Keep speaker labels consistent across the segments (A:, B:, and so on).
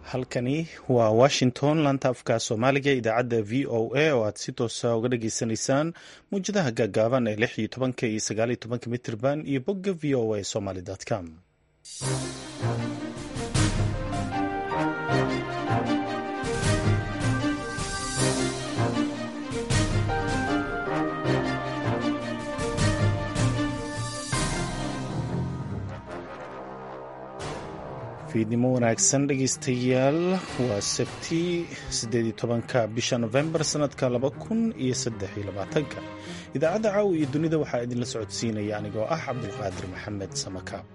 A: halkani waa washington laanta afka soomaaliga idaacadda v o a oo aad si toosa uga dhageysanaysaan muwjadaha gaagaaban ee lix iyo tobanka iyo sagaal iyo tobanka mitirban iyo bogga v o a somaly com fiidnimo wanaagsan dhegeystayaal waa sabti sideed iyo tobanka bisha novembar sanadka laba kun iyo saddex iyo labaatanka idaacadda caawa iyo dunida waxaa idinla socodsiinaya anigoo ah cabdulqaadir maxamed samakaab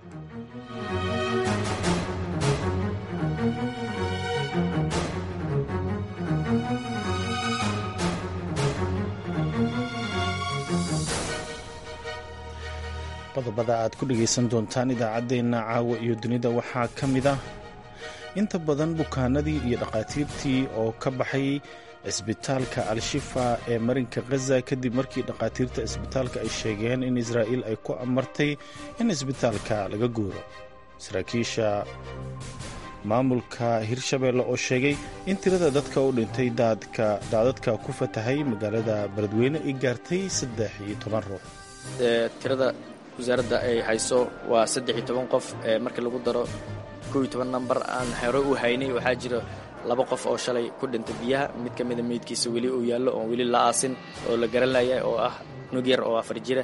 A: qodobada aad ku dhegaysan doontaan idaacaddeenna caawa iyo dunida waxaa ka mid ah inta badan bukaanadii iyo dhakhaatiirtii oo ka baxay cisbitaalka al-shifa ee marinka khaza kadib markii dhakhaatiirta cisbitaalka ay sheegeen in israa'iil ay ku amartay in cisbitaalka laga guuro saraakiisha maamulka hirshabeelle oo sheegay in tirada dadka u dhintay daadadka ku fatahay magaalada beledweyne ay gaartay saddex iyo toban ruux
B: tirada wasaaradda ay hayso waa saddex iyo toban qof markii lagu daro kow iyo toban namber aan hore u haynay waxaa jira laba qof oo shalay ku dhintay biyaha mid ka mida meydkiisa weli uu yaallo oon weli la aasin oo la garanaya oo ah nug yar oo afar jira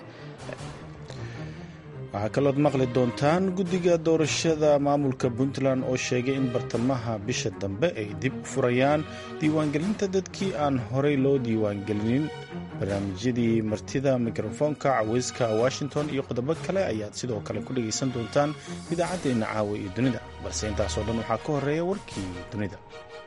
A: waxaa kalood maqli doontaan guddiga doorashada maamulka puntland oo sheegay in bartamaha bisha dambe ay dib u furayaan diiwaangelinta dadkii aan horey loo diiwaangelinin barnaamijyadii martida mikrofoonka caweyska washington iyo qodobo kale ayaad sidoo kale ku dhegaysan doontaan idaacaddeenna caawa iyo dunida balse intaasoo dhan waxaa ka horeeya warkii dunida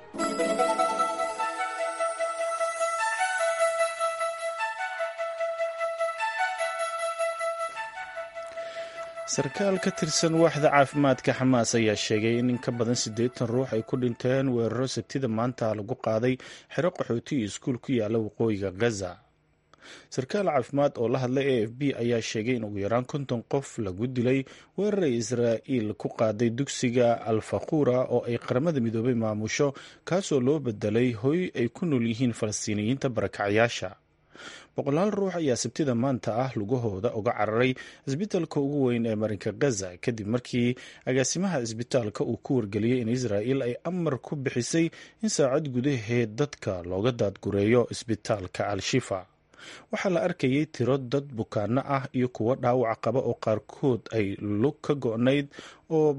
A: sarkaal ka tirsan waaxda caafimaadka xamaas ayaa sheegay in in ka badan siddeetan ruux ay ku dhinteen weeraro sabtida maanta lagu qaaday xero qaxooti iyo iskuul ku yaala waqooyiga gaza sarkaal caafimaad oo la hadlay a f b ayaa sheegay in ugu yaraan konton qof lagu dilay weerar ay israa'iil ku qaaday dugsiga alfaquura oo ay qaramada midoobay maamusho kaasoo loo bedelay hoy ay ku nool yihiin falastiiniyiinta barakacyaasha boqolaal ruux ayaa sabtida maanta ah lugahooda uga cararay cisbitaalka ugu weyn ee marinka gaza kadib markii agaasimaha cisbitaalka uu ku wargeliyey in israa'il ay amar ku bixisay in saacad gudaheed dadka looga daadgureeyo cisbitaalka al-shifa waxaa la arkayay tiro dad bukaano ah iyo kuwo dhaawac qaba oo qaarkood ay lug ka go-nayd oo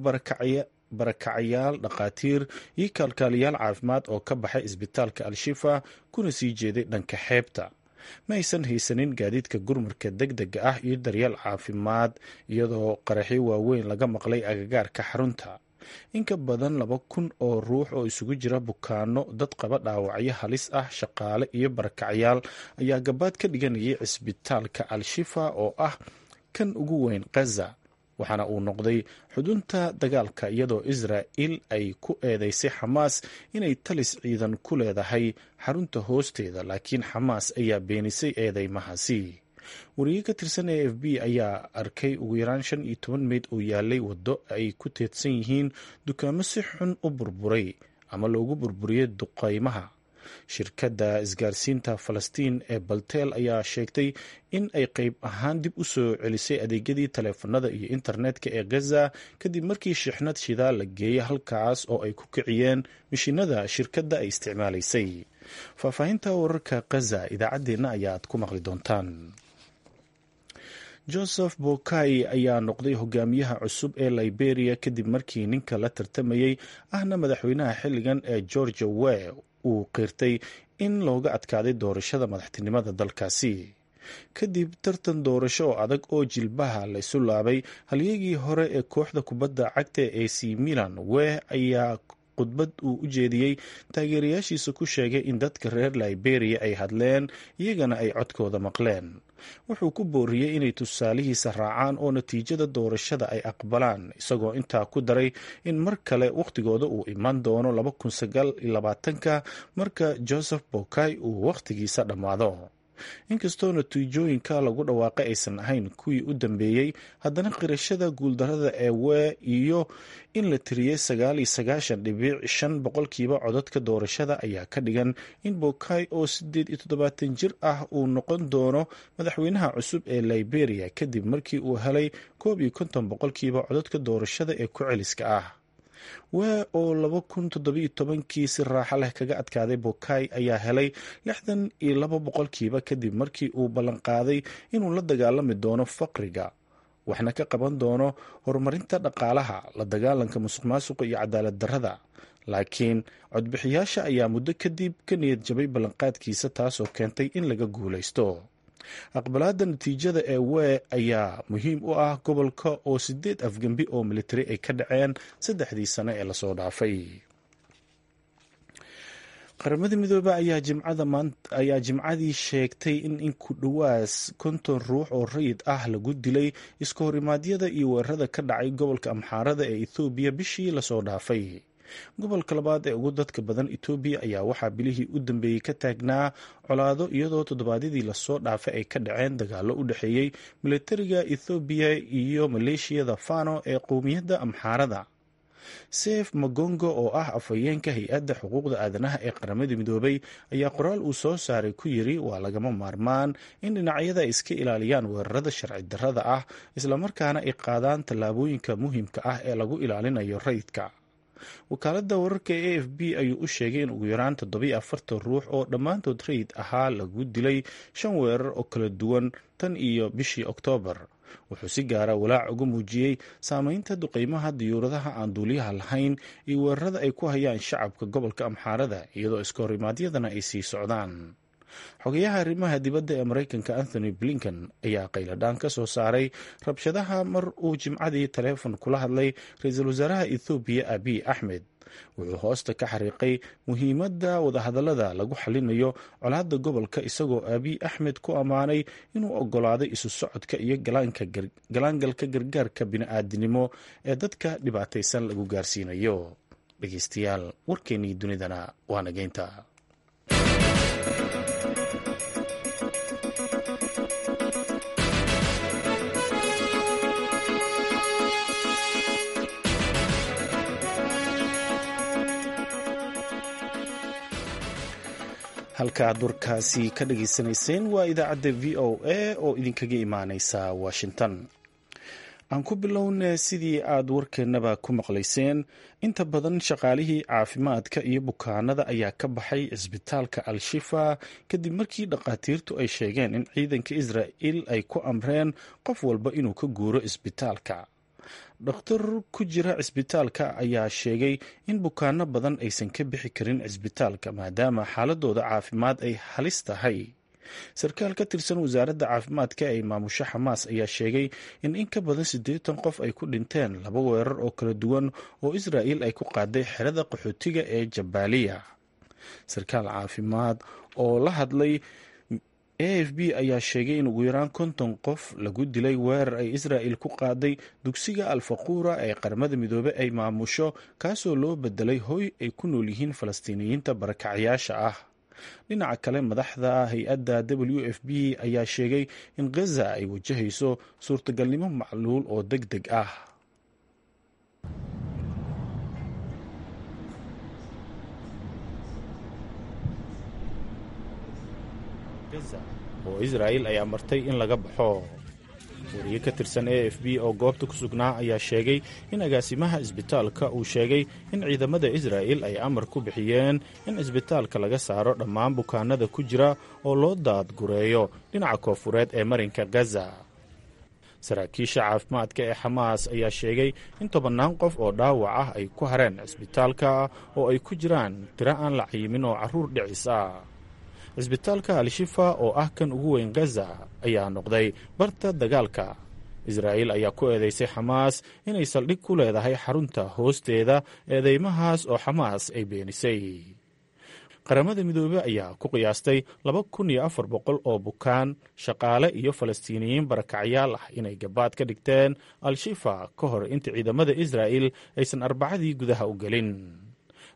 A: barakacayaal dhakhaatiir iyo kaalkaaliyaal caafimaad oo ka baxay cisbitaalka al-shifa kuna sii jeeday dhanka xeebta ma aysan haysanin gaadiidka gurmarka deg dega ah iyo daryeel caafimaad iyadoo qaraxyo waaweyn laga maqlay agagaarka xarunta in ka badan laba kun oo ruux oo isugu jira bukaano dad qaba dhaawacyo halis ah shaqaale iyo barakacyaal ayaa gabaad ka dhiganayay cisbitaalka al-shifa oo ah kan ugu weyn khaza waxaana uu noqday xudunta dagaalka iyadoo israa'il ay ku eedeysay xamaas inay talis ciidan ku leedahay xarunta hoosteeda laakiin xamaas ayaa beenisay eedeymahaasi wariye ka tirsan a f b ayaa arkay ugu yaraan shan iyo toban meyd oo yaalay waddo ay ku teedsan yihiin dukaamo si xun u burburay ama loogu burburiyey duqaymaha shirkadda isgaarsiinta falastiin ee balteel ayaa sheegtay in ay qeyb ahaan dib u soo celisay adeegyadii taleefanada iyo internetka ee gaza kadib markii shixnad shidaal la geeyey halkaas oo ay ku kiciyeen mishinada shirkadda ay isticmaalaysay faahfaahinta wararka gaza idaacaddeenna ayaad ku maqli doontaan joseph bokai ayaa noqday hogaamiyaha cusub ee liberia kadib markii ninka la tartamayey ahna madaxweynaha xilligan ee georgia we uu qirtay in looga adkaaday doorashada madaxtinimada dalkaasi kadib tartan doorasho oo adag oo jilbaha la isu laabay halyagii hore ee kooxda kubadda cagta ee ac milan weh ayaa khudbad uu u jeediyey taageerayaashiisa ku sheegay in dadka reer liberia ay hadleen iyagana ay codkooda maqleen wuxuu ku booriyey inay tusaalihiisa raacaan oo natiijada doorashada ay aqbalaan isagoo intaa ku daray in mar kale wakhtigooda uu iman doono ka marka joseph bokai uu wakhtigiisa dhammaado inkastoo natiijooyinka lagu dhawaaqay aysan ahayn kuwii u dambeeyey haddana qirashada guuldarada ee wee iyo in la tiriyey sagaal iyo sagaashan dhibic shan boqolkiiba codadka doorashada ayaa ka dhigan in bokay oo sideed iyo toddobaatan jir ah uu noqon doono madaxweynaha cusub ee liberia kadib markii uu helay koob iyo konton boqolkiiba codadka doorashada ee ku celiska ah wee oo laba kun toddobiyo tobankii si raaxo leh kaga adkaaday bokay ayaa helay lixdan iyo laba boqolkiiba kadib markii uu ballanqaaday inuu la dagaalami doono faqriga waxna ka qaban doono horumarinta dhaqaalaha la dagaalanka musuq maasuqa iyo cadaalad darrada laakiin codbixiyaasha ayaa muddo kadib ka niyad jabay ballanqaadkiisa taasoo keentay in laga guulaysto aqbalaada natiijada ee wee ayaa muhiim u ah gobolka oo sideed afgembi oo militari ay ka dhaceen saddexdii sano ee lasoo dhaafay qaramada midoobe ayaa jimcadii sheegtay in in ku dhowaas konton ruux oo rayid ah lagu dilay iska horimaadyada iyo weerarada ka dhacay gobolka amxaarada ee ethoobiya bishii lasoo dhaafay gobolka labaad ee ugu dadka badan etoobiya ayaa waxaa bilihii u dambeeyey ka taagnaa colaado iyadoo toddobaadyadii lasoo dhaafay ay ka dhaceen dagaalo u dhexeeyey militariga ethoobiya iyo maleeshiyada fano ee qowmiyadda amxaarada seef magongo oo ah afhayeenka hay-adda xuquuqda aadanaha ee qaramada midoobay ayaa qoraal uu soo saaray ku yiri waa lagama maarmaan in dhinacyada ay iska ilaaliyaan weerarada sharci darrada ah islamarkaana ay qaadaan tallaabooyinka muhiimka ah ee lagu ilaalinayo rayidka wakaaladda wararka e a f b ayuu u sheegay in ugu yaraan toddobiyo afartan ruux oo dhammaantood rayid ahaa lagu dilay shan weerar oo kala duwan tan iyo bishii oktoobar wuxuu si gaara walaac uga muujiyey saameynta duqeymaha diyuuradaha aan duuliyaha lahayn iyo weerarada ay ku hayaan shacabka gobolka amxaarada iyadoo iska horimaadyadana ay sii socdaan xogayaha arrimaha dibadda ee maraykanka anthony blinken ayaa qayladhaan ka soo saaray rabshadaha mar uu jimcadii taleefon kula hadlay ra-iisul wasaaraha ethoobiya abiy axmed wuxuu hoosta ka xariiqay muhiimadda wadahadallada lagu xalinayo colaadda gobolka isagoo abiy axmed ku ammaanay inuu oggolaaday isu socodka iyo galaangalka gargaarka bini'aadinimo ee dadka dhibaataysan lagu gaarsiinayo dhegeystayaal warkeennii dunidana waa nageynta halka aad warkaasi ka dhageysanayseen waa idaacadda v o a oo idinkaga imaaneysa washington aan ku bilowna sidii aad warkeennaba ku maqlayseen inta badan shaqaalihii caafimaadka iyo bukaanada ayaa ka baxay cisbitaalka al-shifa kadib markii dhakhaatiirtu ay sheegeen in ciidanka israa'il ay ku amreen qof walba inuu ka guuro cisbitaalka dhakhtar ku jira cisbitaalka ayaa sheegay in bukaano badan aysan ka bixi karin cisbitaalka maadaama xaaladooda caafimaad ay halis tahay sarkaal ka tirsan wasaaradda caafimaadka ee maamusho xamaas ayaa sheegay in in ka badan siddeetan qof ay ku dhinteen laba weerar oo kala duwan oo israa'il ay ku qaaday xerada qaxootiga ee jabaaliya sarkaal caafimaad oo la hadlay a f b ayaa sheegay in ugu yaraan konton qof lagu dilay weerar ay israa'il ku qaaday dugsiga alfaquura ee qaramada midoobe ay maamusho kaasoo loo bedelay hoy ay ku nool yihiin falastiiniyiinta barakacayaasha ah dhinaca kale madaxda hay-adda w f b ayaa sheegay in khaza ay wajahayso suurtagalnimo macluul oo deg deg ah oo israa'il ayaa martay in laga baxo wariye ka tirsan a f b oo goobta ku sugnaa ayaa sheegay in agaasimaha isbitaalka uu sheegay in ciidamada israa'il ay amar ku bixiyeen in isbitaalka laga saaro dhammaan bukaanada ku jira oo loo daadgureeyo dhinaca koofureed ee marinka gaza saraakiisha caafimaadka ee xamaas ayaa sheegay in tobannaan qof oo dhaawac ah ay ku hareen cisbitaalka oo ay ku jiraan tiro aan la cayimin oo carruur dhicis ah cisbitaalka al-shifa oo ah kan ugu weyn gaza ayaa noqday barta dagaalka israa'iil ayaa ku eedeysay xamaas inay saldhig ku leedahay xarunta hoosteeda eedeymahaas oo xamaas ay beenisay qaramada midoobe ayaa ku qiyaastay laba kun iyo afar boqol oo bukaan shaqaale iyo falastiiniyiin barakacyaal ah inay gabaad ka dhigteen al-shifa ka hor inta ciidamada israa'il aysan arbacadii gudaha u gelin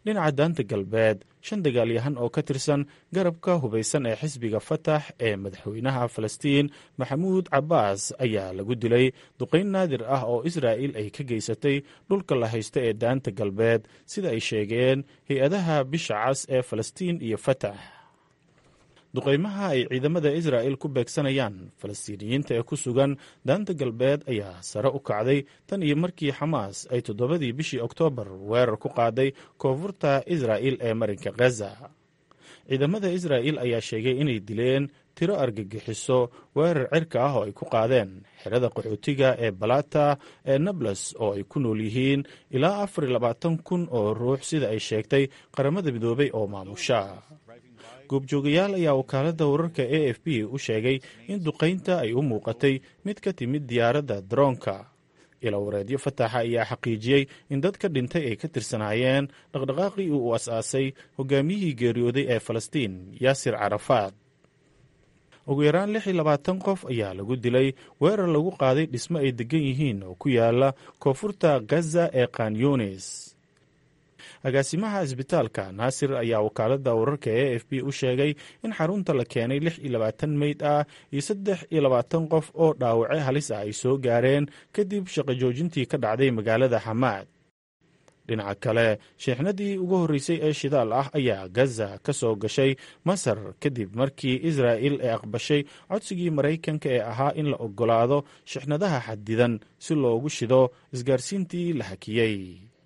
A: dhinaca daanta galbeed shan dagaalyahan oo ka tirsan garabka hubaysan ee xisbiga fatax ee madaxweynaha falastiin maxamuud cabbaas ayaa lagu dilay duqayn naadir ah oo israa'il ay ka geysatay dhulka la haysta ee daanta galbeed sida ay sheegeen hay-adaha bisha cas ee falastiin iyo fatax duqaymaha ay ciidamada israa'il ku beegsanayaan falastiiniyiinta ee ku sugan daanta galbeed ayaa sare u kacday tan iyo markii xamaas ay toddobadii bishii oktoobar weerar ku qaaday koonfurta israa'il ee marinka khaza ciidamada israa'il ayaa sheegay inay dileen tiro argagixiso weerar cirka ah oo ay ku qaadeen xerada qaxootiga ee balata ee nables oo ay ku nool yihiin ilaa afar iyo labaatan kun oo ruux sida ay sheegtay qaramada midoobay oo maamusha goobjoogayaal ayaa wakaaladda wararka a f b u sheegay in duqaynta ay u muuqatay mid ka timid diyaaradda daroonka ilawareedyo fataxa ayaa xaqiijiyey in dad ka dhintay ay ka tirsanaayeen dhaqdhaqaaqii uu as-aasay hogaamiyihii geeriyooday ee falastiin yaasir carafaad ugu yaraan lix iyo labaatan qof ayaa lagu dilay weerar lagu qaaday dhismo ay degan yihiin oo ku yaala koonfurta gaza ee kanyunis agaasimaha isbitaalka naasir ayaa wakaaladda wararka e f b u sheegay in xarunta la keenay lix iyo labaatan meyd ah iyo saddex iyo labaatan qof oo dhaawace halis ah ay soo gaareen kadib shaqo joojintii ka dhacday magaalada xamaad dhinaca kale sheexnadii ugu horreysay ee shidaal ah ayaa gaza ka soo gashay masar kadib markii israa'il ay aqbashay codsigii maraykanka ee ahaa in la oggolaado shixnadaha xadidan si loogu shido isgaarsiintii la hakiyey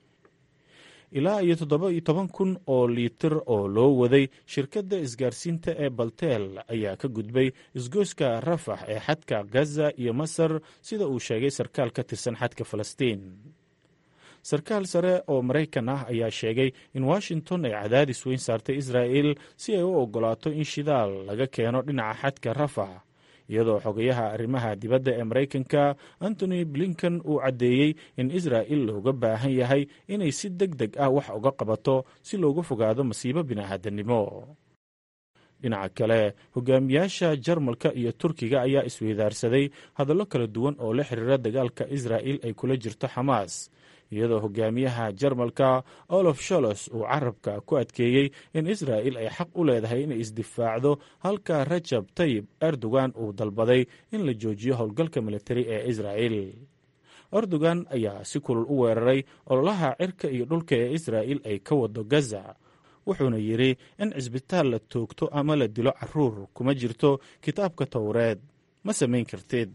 A: ilaa iyo toddoba iyo toban kun oo liitir oo loo waday shirkadda isgaarsiinta ee balteel ayaa ka gudbay isgoyska rafax ee xadka gaza iyo masar sida uu sheegay sarkaal ka tirsan xadka falastiin sarkaal sare oo maraykan ah ayaa sheegay in washington ay cadaadis weyn saartay israa'il si ay u oggolaato in shidaal laga keeno dhinaca xadka rafax iyadoo xogayaha arrimaha dibadda ee maraykanka antony blinkan uu caddeeyey in israa'il looga baahan yahay inay si deg deg ah wax uga qabato si looga fogaado masiibo bini'aadanimo dhinaca kale hogaamiyaasha jarmalka iyo turkiga ayaa isweydaarsaday hadallo kala duwan oo la xiriira dagaalka israa'il ay kula jirto xamaas iyadoo hogaamiyaha jarmalka olof sholos uu carabka ku adkeeyey in israa'il ay xaq u leedahay inay isdifaacdo halka rajab tayib erdogan uu dalbaday in la joojiyo howlgalka militari ee israa'il erdogan ayaa si kulul u weeraray ololaha cirka iyo dhulka ee israa'il ay ka wado gaza wuxuuna yidhi in cisbitaal la toogto ama la dilo caruur kuma jirto kitaabka towreed ma samayn kartid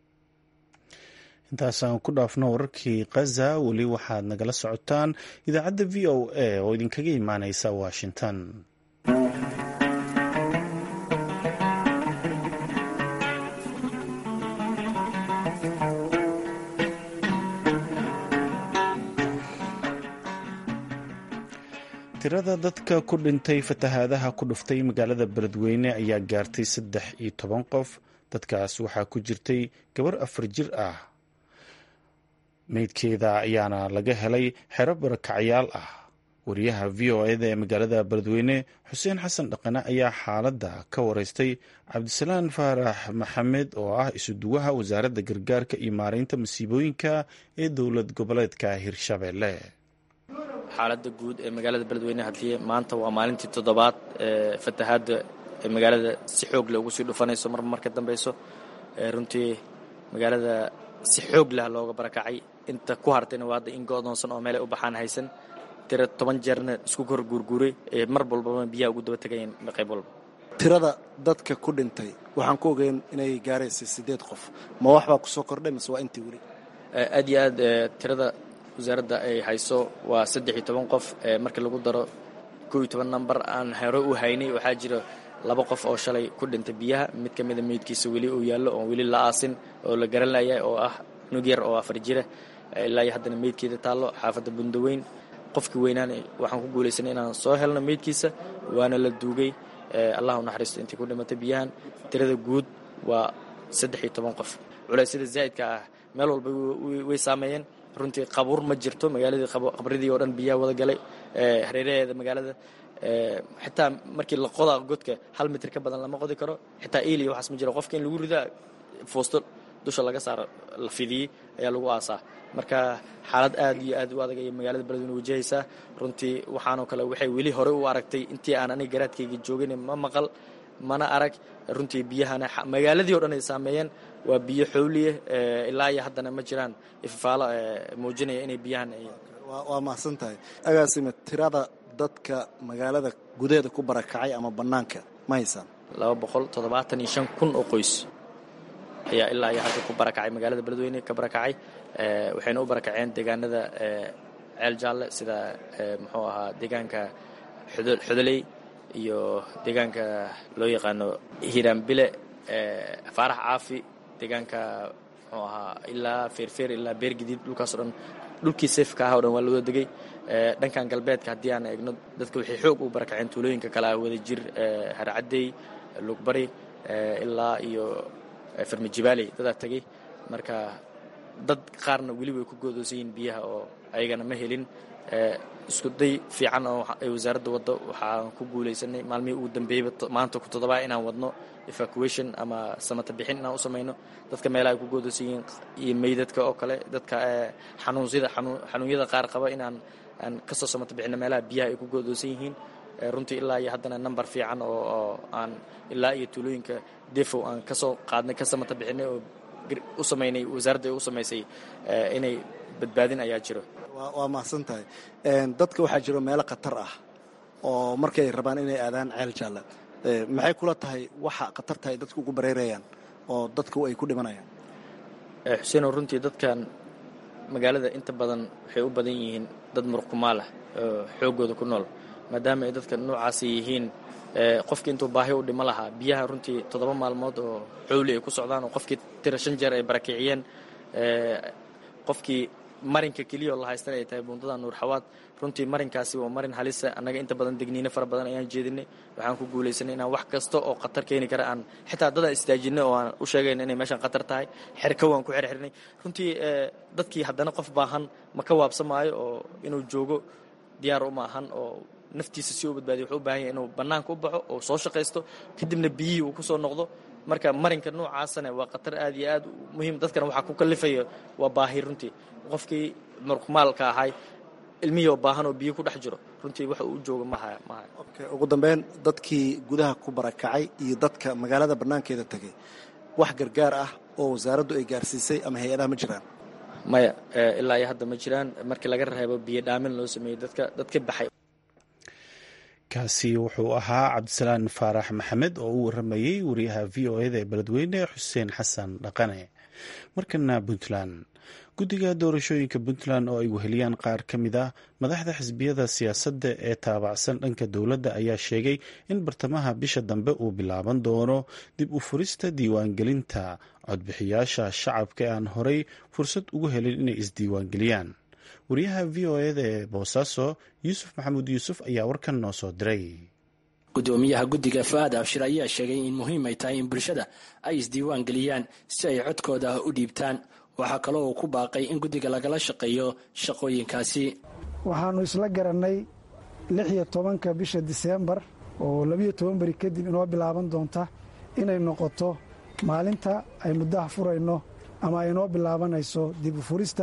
A: intaasaan ku dhaafno wararkii khaza weli waxaad nagala socotaan idaacadda v o a oo idinkaga imaaneysa washington tirada dadka ku dhintay fatahaadaha ku dhuftay magaalada beledweyne ayaa gaartay saddex iyo toban qof dadkaas waxaa ku jirtay gabar afar jir ah meydkeeda ayaana laga helay xero barakacyaal ah wariyaha v o eda ee magaalada beledweyne xuseen xasan dhaqane ayaa xaaladda ka wareystay cabdisalaan faarax maxamed oo ah isuduwaha wasaaradda gargaarka iyo maareynta masiibooyinka ee dowlad goboleedka hirshabelle
B: xaaladda guud ee magaalada beledweyne haddii maanta waa maalintii toddobaad ee fatahaadda ee magaalada si xoog leh ugu sii dhufanayso marba mar ka dambeyso runtii magaalada si xoog leh looga barakacay inta ku hartayna waa hadda in go'doonsan oo meelay u baxaan haysan tira toban jeerna isku kor guurguuray ee mar walbaba biyaha ugu daba tegayeen qayb walba
C: tirada dadka ku dhintay waxaan ku ogeyn inay gaaraysay siddeed qof ma waxbaa ku soo kordhay mise waa intii weli
B: aad iyo aad tirada wasaaradda ay hayso waa saddex iyo toban qof markii lagu daro kow iyo toban namber aan hore u haynay waxaa jira laba qof oo shalay ku dhintay biyaha mid ka mida meydkiisa weli uu yaallo oon weli la aasin oo la garan laya oo ah nug yar oo afar jira ilaa iyo haddana meydkeeda taallo xaafadda bundaweyn qofkii weynaan waxaan ku guulaysanay inaan soo helno meydkiisa waana la duugay allah u naxariisto intii ku dhimatay biyahan tirada guud waa saddex iyo toban qof culeysyada zaa'idka ah meel walba way saameeyeen runtii qabuur ma jirto magaaladii qabridii oo dhan biyaha wada galay hareeraheeda magaalada xitaa markii la qodaa godka hal mitir ka badan lama qodi karo xitaa eliya waxaas ma jiro qofka in lagu ridaa foosto dusha laga saaro la fidiyey ayaa lagu aasaa marka xaalad aad iyo aad u adag ayay magaalada beledweyne wajahaysaa runtii waxaanoo kale waxay weli hore u aragtay intii aan aniga garaadkayga joogin ma maqal mana arag runtii biyahana magaaladii o dhan ay saameeyeen waa biyo xowliye ilaa iyo haddana ma jiraan ifafaalo muujinaya inay biyahan
C: waa mahadsan tahay agaasime tirada dadka magaalada gudaheeda ku barakacay ama bannaanka ma haysaan
B: laba boqol toddobaatan iyo shan kun oo qoys ayaa ilaa iyo hadda ku barakacay magaalada beledweyne ka barakacay waxayna u barakaceen deegaanada ceel jaalle sida muxuu ahaa deegaanka xudoley iyo deegaanka loo yaqaano hiiraanbile faarax caafi deegaanka muxuu ahaa ilaa feerfeer ilaa beergadiid dhulkaasoo dhan dhulkii seefka ah o dhan waa la wada degay dhankan galbeedka haddii aan eegno dadka waxay xoog u barakaceen tuulooyinka kale ah wada jir harcaddey lugbari ilaa iyo farmajibaaley dadaa tegey marka dad qaarna weli way ku goodoosan yihiin biyaha oo ayagana ma helin isku day fiican oo ay wasaaradda waddo waxaan ku guulaysanay maalmihii ugu dambeeyeyba maanta ku toddobaa inaan wadno evacuation ama samata bixin inaan u samayno dadka meelaha ay ku goodoosan yihiin iyo meydadka oo kale dadka xanuunsida xanuunyada qaar qaba inaan aan kasoo samata bixino meelaha biyaha ay ku goodoosan yihiin runtii ilaa iyo haddana number fiican oo aan ilaa iyo tuulooyinka defow aan kasoo qaadnay ka samata bixinay oo u samaynay wasaaradda ay u samaysay inay badbaadin ayaa jiro
C: waa mahadsan tahay dadka waxaa jiro meelo khatar ah oo markay rabaan inay aadaan ceel jaalla maxay kula tahay waxa khatarta ay dadku ugu bareerayaan oo dadku ay ku dhimanayaan
B: xuseenow runtii dadkan magaalada inta badan waxay u badan yihiin dad muruqkumaal ah oo xooggooda ku nool maadaama ay dadka noocaasi yihiin qofkii intuu baahi u dhimo lahaa biyaha runtii toddoba maalmood oo xowli ay ku socdaan oo qofkii tira shan jeer ay barakiciyeen qofkii marinka keliya oo la haystan ay tahay buundada nuur xawaad runtii marinkaasi waa marin halisa annaga inta badan degniino fara badan ayaan jeedinay waxaan ku guulaysanay inaan wax kasta oo khatar keeni kara aan xitaa dadaan istaajinay oo aan u sheegayna inay meeshaan khatar tahay xerka waan ku xerxirnay runtii dadkii haddana qof baahan ma ka waabsamaayo oo inuu joogo diyaar uma ahan oo naftiisa si u badbaadiyo wuxuu u baahan yahay inuu bannaanka u baxo oo soo shaqaysto kadibna biyihii uu ku soo noqdo marka marinka noocaasana waa khatar aad iyo aad muhiim dadkana waxaa ku kallifaya waa baahi runtii qofkii muruqmaalka ahay ilmihii oo baahan oo biyo ku dhex jiro runtii wax uu jooga maha maha
C: ugu dambeyn dadkii gudaha ku barakacay iyo dadka magaalada bannaankeeda tegay wax gargaar ah oo wasaaraddu ay gaarsiisay ama hay-adaha ma jiraan
B: maya ilaa iyo hadda ma jiraan markii laga reebo biyo dhaamin loo sameeyey dadka dadka baxay
A: kaasi wuxuu ahaa cabdisalaan faarax maxamed oo u waramayey wariyaha v o eda ee beledweyne xuseen xasan dhaqane markana puntland guddiga doorashooyinka puntland oo ay weheliyaan qaar ka mid ah madaxda xisbiyada siyaasadda ee taabacsan dhanka dowladda ayaa sheegay in bartamaha bisha dambe uu bilaaban doono dib u furista diiwaangelinta codbixiyaasha shacabka ee aan horey fursad ugu helin inay isdiiwaangeliyaan wariyaha v o eda ee boosaaso yuusuf maxamuud yuusuf ayaa warkan noo soo diray
D: gudoomiyaha guddiga fa-aad abshir ayaa sheegay in muhiim ay tahay in bulshada ay isdiiwaan geliyaan si ay codkooda u dhiibtaan waxaa kaloo uu ku baaqay in guddiga lagala shaqeeyo shaqooyinkaasi
E: waxaannu isla garannay lix iyo tobanka bisha diseembar oo labiyo toban beri kadib inoo bilaaban doonta inay noqoto maalinta ay muddaha furayno ama ay inoo bilaabanayso dib u furista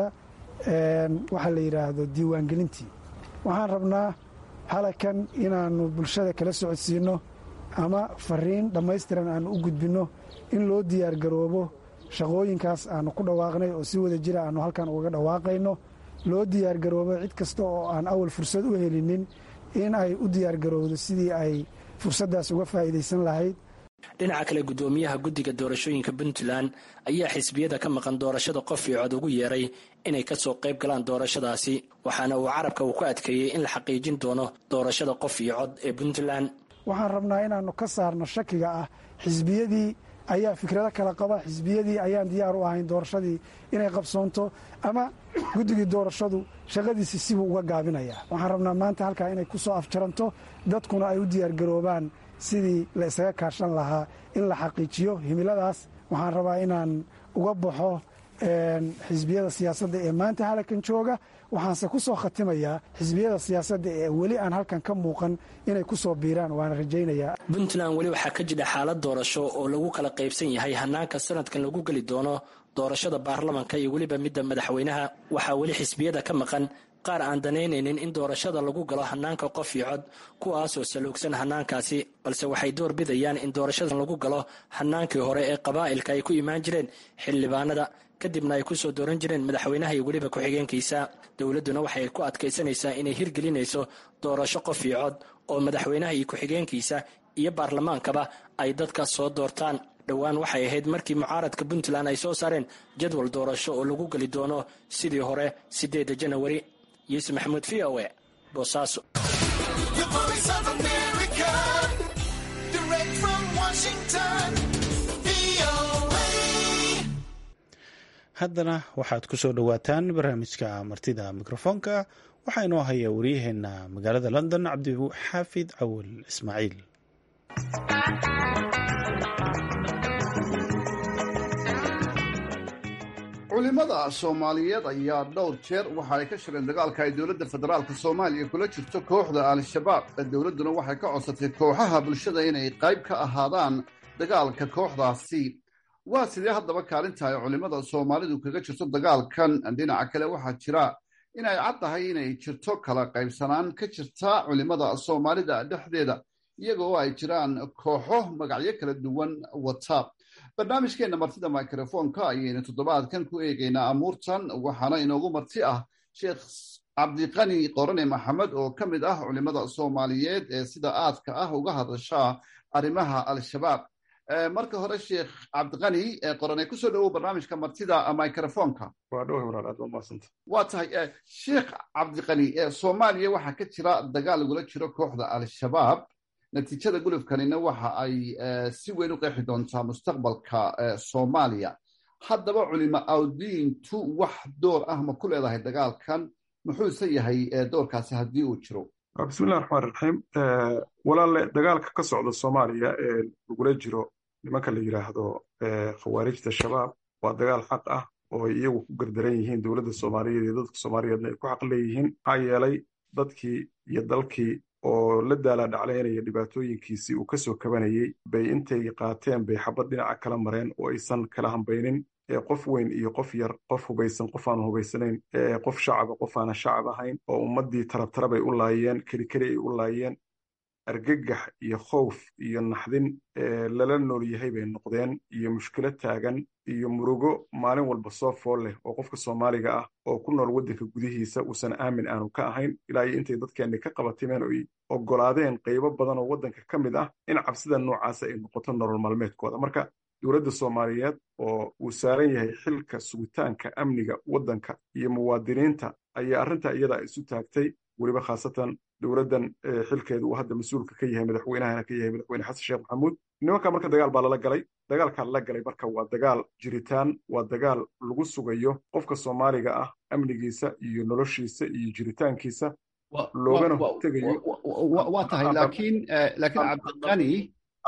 E: waxaa la yidhaahdo diiwaangelintii waxaan rabnaa halakan inaannu bulshada kala socodsiinno ama fariin dhammaystiran aannu u gudbinno in loo diyaargaroobo shaqooyinkaas aannu ku dhawaaqnay oo si wada jira aannu halkan ugaga dhawaaqayno loo diyaargaroobo cid kasta oo aan awal fursad u helinin in ay u diyaargarowdo sidii ay fursaddaas uga faa'iidaysan lahayd
D: dhinaca kale guddoomiyaha guddiga doorashooyinka puntland ayaa xisbiyada ka maqan doorashada qof iyo cod ugu yeeray inay ka soo qayb galaan doorashadaasi waxaana uu carabka uu ku adkeeyey in la xaqiijin doono doorashada qof iyo cod ee puntland
E: waxaan rabnaa inaannu ka saarno shakiga ah xisbiyadii ayaa fikrado kala qaba xisbiyadii ayaan diyaar u ahayn doorashadii inay qabsoonto ama guddigii doorashadu shaqadiisi sibuu uga gaabinayaa waxaan rabnaa maanta halkaa inay ku soo afjaranto dadkuna ay u diyaargaroobaan sidii la isaga kaashan lahaa in la xaqiijiyo himiladaas waxaan rabaa inaan uga baxo xisbiyada siyaasadda ee maanta halakan jooga waxaanse ku soo khatimayaa xisbiyada siyaasadda ee weli aan halkan ka muuqan inay ku soo biiraan waana rajaynayaa
D: puntland weli waxaa ka jira xaalad doorasho oo lagu kala qaybsan yahay hanaanka sanadkan lagu geli doono doorashada baarlamanka iyo weliba midda madaxweynaha waxaa weli xisbiyada ka maqan qaar aan danaynaynin in doorashada lagu galo hanaanka qof iyo cod kuwaasoo saluugsan hanaankaasi balse waxay door bidayaan in doorashadan lagu galo hanaankii hore ee qabaa'ilka ay ku imaan jireen xildhibaanada kadibna ay ku soo dooran jireen madaxweynaha iyo weliba ku-xigeenkiisa dowladduna waxay ku adkaysanaysaa inay hirgelinayso doorasho qof iyo cod oo madaxweynaha iyo ku-xigeenkiisa iyo baarlamaankaba ay dadka soo doortaan dhowaan waxay ahayd markii mucaaradka puntland ay soo saareen jadwal doorasho oo lagu geli doono sidii hore sideeda janawari yuusuf maxamuud v o e boosaaso
A: haddana waxaad ku soo dhowaataan barnaamijka martida mikrofoonka waxaa inoo haya waryaheena magaalada london cabdixaafid cawal ismaaciil
F: culimada soomaaliyeed ayaa dhowr jeer waxa ay ka shireen dagaalka ay dowladda federaalka soomaaliya kula jirto kooxda al-shabaab dowladduna waxay ka codsatay kooxaha bulshada inay qayb ka ahaadaan dagaalka kooxdaasi waa sidee haddaba kaalinta ay culimmada soomaalidu kaga jirto dagaalkan dhinaca kale waxaa jira in ay cad tahay inay jirto kala qaybsanaan ka jirta culimmada soomaalida dhexdeeda iyaga oo ay jiraan kooxo magacyo kala duwan wata barnaamijkeenna martida microfoonka ayaynu toddobaadkan ku eegaynaa amuurtan waxaana inoogu marti ah sheekh cabdiqani qorane maxamed oo ka mid ah culimmada soomaaliyeed ee sida aadka ah uga hadasha arrimaha al-shabaab marka hore sheekh cabdiqani qorane kusoo dhowow barnaamijka martida microfoonka waa tahay sheekh cabdiqani soomaaliya waxaa ka jira dagaal lagula jiro kooxda al-shabaab natiijada gulufkanina waxa ay si weyn u qeexi doontaa mustaqbalka soomaaliya haddaba culimo awdiintu wax door ah ma ku leedahay dagaalkan muxuuse yahay doorkaasi haddii uu jiro
G: bismillahi raxmaan raxiim walaale dagaalka ka socda soomaaliya ee lagula jiro nimanka la yidhaahdo khawaarijta shabaab waa dagaal xaq ah oo ay iyagu ku gardaran yihiin dowladda soomaaliyeed iyo dadka soomaaliyeedna ay ku xaq leeyihiin maxaa yeelay dadkii iyo dalkii oo la daala dhaclaynaya dhibaatooyinkiisii uu ka soo kabanayey bay intay qaateen bay xabad dhinaca kala mareen oo aysan kala hambaynin qof weyn iyo qof yar qof hubaysan qof aanu hubaysanayn qof shacaba qof aana shacab ahayn oo ummaddii tarabtarabay u laayeen keli keli ay u laayeen argagax iyo khowf iyo naxdin lala nool yahay bay noqdeen iyo mushkilo taagan iyo murugo maalin walba soo fool leh oo qofka soomaaliga ah oo ku nool waddanka gudihiisa uusan aamin aanu ka ahayn ilaa iyo intay dadkeenni ka qabatimeen oo ay oggolaadeen qaybo badan oo waddanka ka mid ah in cabsida noocaasa ay noqoto nolol maalmeedkooda marka dowladda soomaaliyeed oo uu saaran yahay xilka sugitaanka amniga waddanka iyo muwaadiniinta ayaa arrintaa iyada isu taagtay weliba khaasatan dowladdan xilkeedu uu hadda mas-uulka ka yahay madaxweynahana ka yahay madaxweyne xasan sheekh maxamuud nimanka marka dagaal baa lala galay dagaalkaa lala galay marka waa dagaal jiritaan waa dagaal lagu sugayo qofka soomaaliga ah amnigiisa iyo noloshiisa iyo jiritaankiisa loogana hortegayo
F: waa tahay laakiin laakiin cabdiqani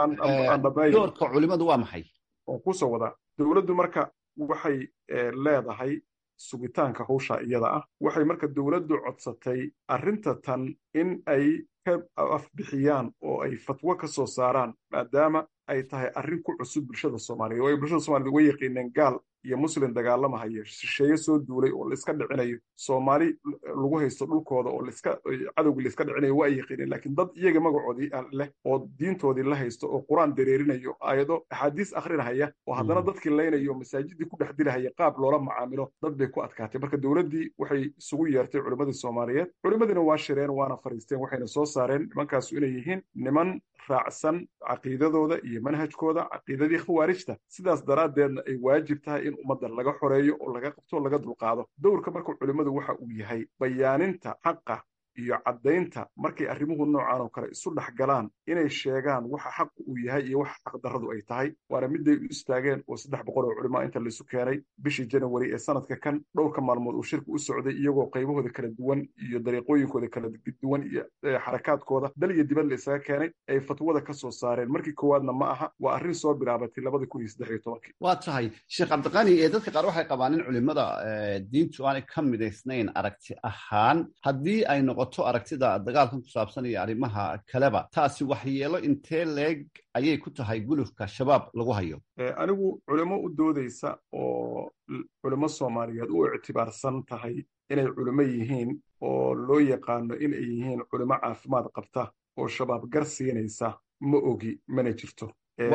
F: doorka culimadu waa maxay
G: oo kusoo wadaa dowladdu marka waxay leedahay sugitaanka hawsha iyada ah waxay marka dowladdu codsatay arrinta tan in ay ka afbixiyaan oo ay fatwo ka soo saaraan maadaama ay tahay arrin ku cusub bulshada soomaaliyeed oo ay bulshada soomaaliyed uga yaqiineen gaal iyo muslim dagaalamahaya shisheeye soo duulay oo laiska dhicinayo soomaali lagu haysto dhulkooda oo laiska cadowgii laiska dhicinayo waa ay yaqiineen laakiin dad iyaga magacoodii leh oo diintoodii la haysto oo qur-aan dareerinayo aayado axaadiis akhrinahaya oo haddana dadkii laynayo masaajidii ku dhex dilahaya qaab loola macaamilo dad bay ku adkaatay marka dowladdii waxay isugu yeertay culimmadii soomaaliyeed culimmadiina waa shireen waana fariisteen waxayna soo saareen nimankaasu inay yihiin niman raacsan caqiidadooda iyo manhajkooda caqiidadii khawaarijta sidaas daraaddeedna ay waajib tahay in ummadda laga xoreeyo oo laga qabto laga dulqaado dowrka marka culimmadu waxa uu yahay bayaaninta xaqa iyo caddaynta markay arrimuhu noocan oo kale isu dhex galaan inay sheegaan waxa xaqu uu yahay iyo waxa xaqdarradu ay tahay waana midday u istaageen oo saddex boqol oo culimaa inta laisu keenay bishii janawari ee sanadka kan dhowrka maalmood uu shirku u socday iyagoo qaybahooda kala duwan iyo dariiqooyinkooda kala duwan iyo xarakaadkooda dal iyo dibad la isaga keenay ay fatwada ka soo saareen markii koowaadna ma aha waa arrin soo bilaabatay labadii kun iyo saddex iyo tobankii
F: waa tahay sheekh cabdiqani ee dadka qaar waxay qabaan in culimmada diintu aanay ka midaysnayn aragti ahaan haddii ay noqoto aragtida dagaalkan ku saabsan iyo arrimaha kaleba taasi waxyeelo intee leeg ayay ku tahay gulufka shabaab lagu hayo
G: anigu culimo u doodaysa oo culimo soomaaliyeed u ictibaarsan tahay inay culimo yihiin oo loo yaqaano in ay yihiin culimo caafimaad qabta oo shabaab gar siinaysa ma ogi mana jirto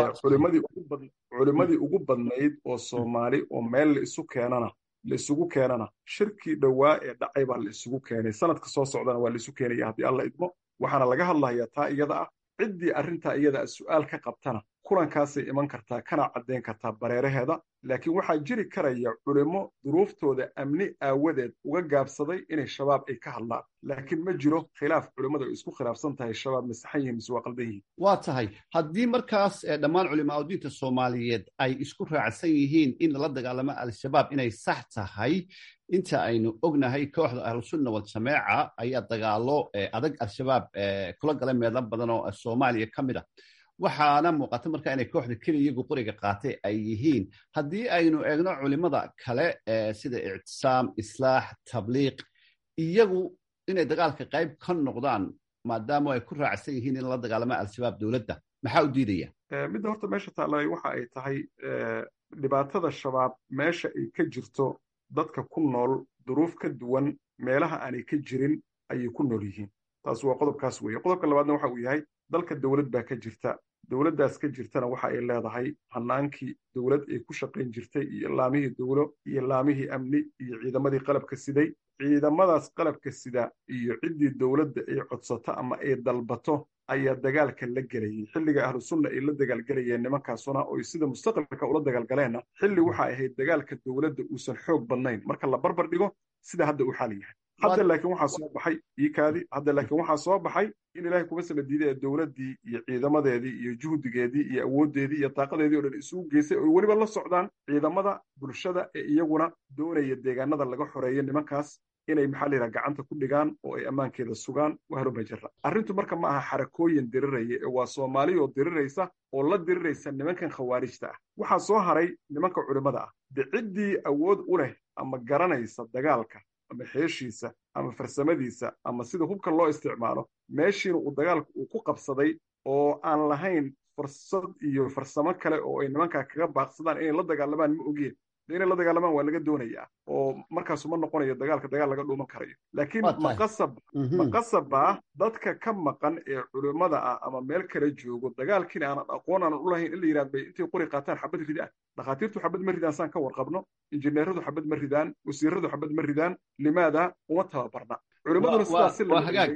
G: culimadii ugu badnayd oo soomaali oo meel la isu keenana la isugu keenana shirkii dhowaa ee dhacay baa la isugu keenay sanadka soo socdana waa la isu keenaya haddii alla idmo waxaana laga hadlayaa taa iyada ah ciddii arrintaa iyada a su'aal ka qabtana kulankaasay iman kartaa kana caddayn kartaa bareeraheeda laakiin waxaa jiri karaya culimo duruuftooda amni aawadeed uga gaabsaday inay shabaab ay ka hadlaan laakiin ma jiro khilaaf culimmadu ay isku khilaafsan tahay shabaab masaxan yihiin mise waa qaldan yihiin
F: waa tahay haddii markaas dhammaan culimaa diinta soomaaliyeed ay isku raacsan yihiin in lala dagaalamo al-shabaab inay sax tahay inta aynu ognahay kooxda ahlusunna waljameeca ayaa dagaalo adag al-shabaab kula gala meelo badan oo soomaaliya ka mid a waxaana muuqata markaa inay kooxda keliya iyagu qoriga qaatay ay yihiin haddii aynu eegno culimada kale sida ictisaam islaax tabliiq iyagu inay dagaalka qayb ka noqdaan maadaama ay ku raacsan yihiin in la dagaalama al-shabaab dowladda maxaa u diidaya
G: midda horta meesha taallay waxa ay tahay dhibaatada shabaab meesha ay ka jirto dadka ku nool duruuf ka duwan meelaha aanay ka jirin ayay ku nool yihiin taas waa qodobkaas weeye qodobka labaadna waxa uu yahay dalka dowlad baa ka jirta dowladdaas ka jirtana waxa ay leedahay hanaankii dowlad ay ku shaqayn jirtay iyo laamihii dowlo iyo laamihii amni iyo ciidamadii qalabka siday ciidamadaas qalabka sida iyo ciddii dowladda ay codsato ama ay dalbato ayaa dagaalka la gelayay xilliga ahlu sunna ay la dagaalgelayeen nimankaasuna oy sida mustaqbalka ula dagaalgaleenna xilli waxa ahayd dagaalka dowladda uusan xoog badnayn marka la barbar dhigo sida hadda uu xaal yahay hadda laakiin waxaa soo baxay iikaadi hadda laakiin waxaa soo baxay in ilaahay kuma sala diiday ee dowladdii iyo ciidamadeedii iyo juhdigeedii iyo awooddeedii iyo taaqadeedii o dhan isugu geysay oy weliba la socdaan ciidamada bulshada ee iyaguna doonaya deegaanada laga xoreeyo nimankaas inay maxaa la yidhaha gacanta ku dhigaan oo ay ammaankeeda sugaan waharuma jira arrintu marka ma aha xarakooyin diriraya ee waa soomaali oo diriraysa oo la diriraysa nimankan khawaarijta ah waxaa soo haray nimanka culimmada ah de ciddii awood u leh ama garanaysa dagaalka ama xeeshiisa ama farsamadiisa ama sida hubka loo isticmaalo meeshiina uu dagaalka uu ku qabsaday oo aan lahayn fursad iyo farsamo kale oo ay nimankaa kaga baaqsadaan inay la dagaalamaan ma ogeen inay la dagaalamaan waa laga doonayaa oo markaasu ma noqonayo dagaalka dagaal laga dhuuman karayo laakiin maqasab maqasabaa dadka ka maqan ee culimmada ah ama meel kale joogo dagaalkiina aanan aqoon aanan u lahayn in la yidhahd bay intay qori qaataan xabad ridaan dhakhaatiirtu xabad ma ridaan saan ka warqabno injineeradu xabad ma ridaan wasiiradu xabad ma ridaan limaada uma tababarna culimmaduna sidaas si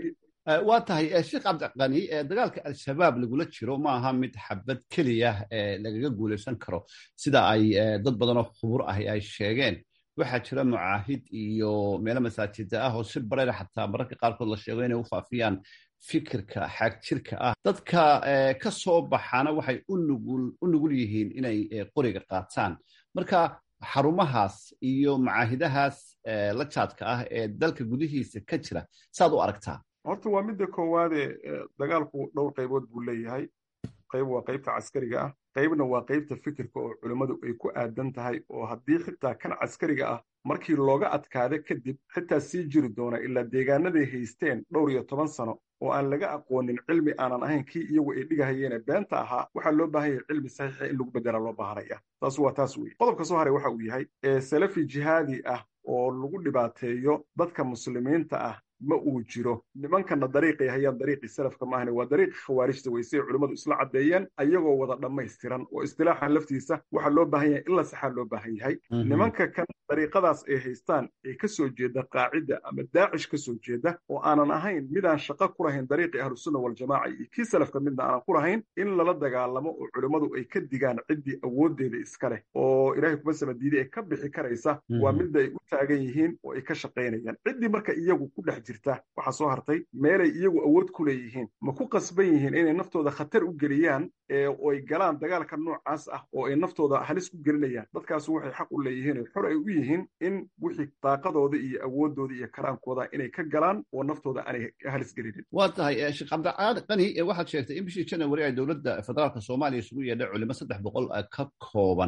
F: waa tahay sheekh cabdiqani dagaalka al-shabaab lagula jiro ma aha mid xabad keliya lagaga guulaysan karo sida ay dad badanoo khubur ahi ay sheegeen waxaa jira mucaahid iyo meelo masaajida ah oo si bareera xataa mararka qaarkood la sheego inay u faafiyaan fikirka xaagjirka ah dadka ka soo baxaana waxay u nugul yihiin inay qoriga qaataan marka xarumahaas iyo macaahidahaas la jaadka ah ee dalka gudihiisa ka jira saaad u aragtaa
G: horta waa midda koowaade dagaalku dhowr qaybood buu leeyahay qayb waa qaybta caskariga ah qaybna waa qaybta fikirka oo culimmadu ay ku aadan tahay oo haddii xitaa kan caskariga ah markii looga adkaada kadib xitaa sii jiri doona ilaa deegaanaday haysteen dhowr iyo toban sano oo aan laga aqoonin cilmi aanan ahayn kii iyagu ay dhigahayeene beenta ahaa waxaa loo baahan yahay cilmi saxiixa in lagu bedela loo baahanaya taas waa taas weye qodobka soo haray waxa uu yahay salafi jihaadi ah oo lagu dhibaateeyo dadka muslimiinta ah ma uu jiro nimankana dariiqay hayaan dariiqii salafka maahane waa dariiqii khawaarijta weysay culimmadu isla caddeeyeen ayagoo wada dhammaystiran oo istilaaxan laftiisa waxaa loo baahan yahay in la saxaa loo baahan yahay nimanka kan dariiqadaas ay haystaan ee ka soo jeeda qaacidda ama daacish ka soo jeeda oo aanan ahayn midaan shaqo ku lahayn dariiqii ahlusunna waljamaaca iyo kii salafka midna aanan ku lahayn in lala dagaalamo oo culimmadu ay ka digaan ciddii awooddeeda iska leh oo ilaahay kuma samadiiday ee ka bixi karaysa waa midda ay u taagan yihiin oo ay ka shaqaynayaan ciddii marka iyagu ku dhex jirta waxaa soo hartay meelay iyagu awood ku leeyihiin ma ku qasban yihiin inay naftooda khatar u geliyaan oo ay galaan dagaalka noocaas ah oo ay naftooda halis ku gelinayaan dadkaas waxay xaq u leeyihiin oo xor ay u yihiin in wixii daaqadooda iyo awooddooda iyo karaankooda inay ka galaan oo naftooda aanay halis gelinin
F: waa tahay sheekh cabdicaali qani waxaad sheegtay in bishii janawari ay dowladda federaalka soomaaliya isugu yeedhay culimo saddex boqol ka kooban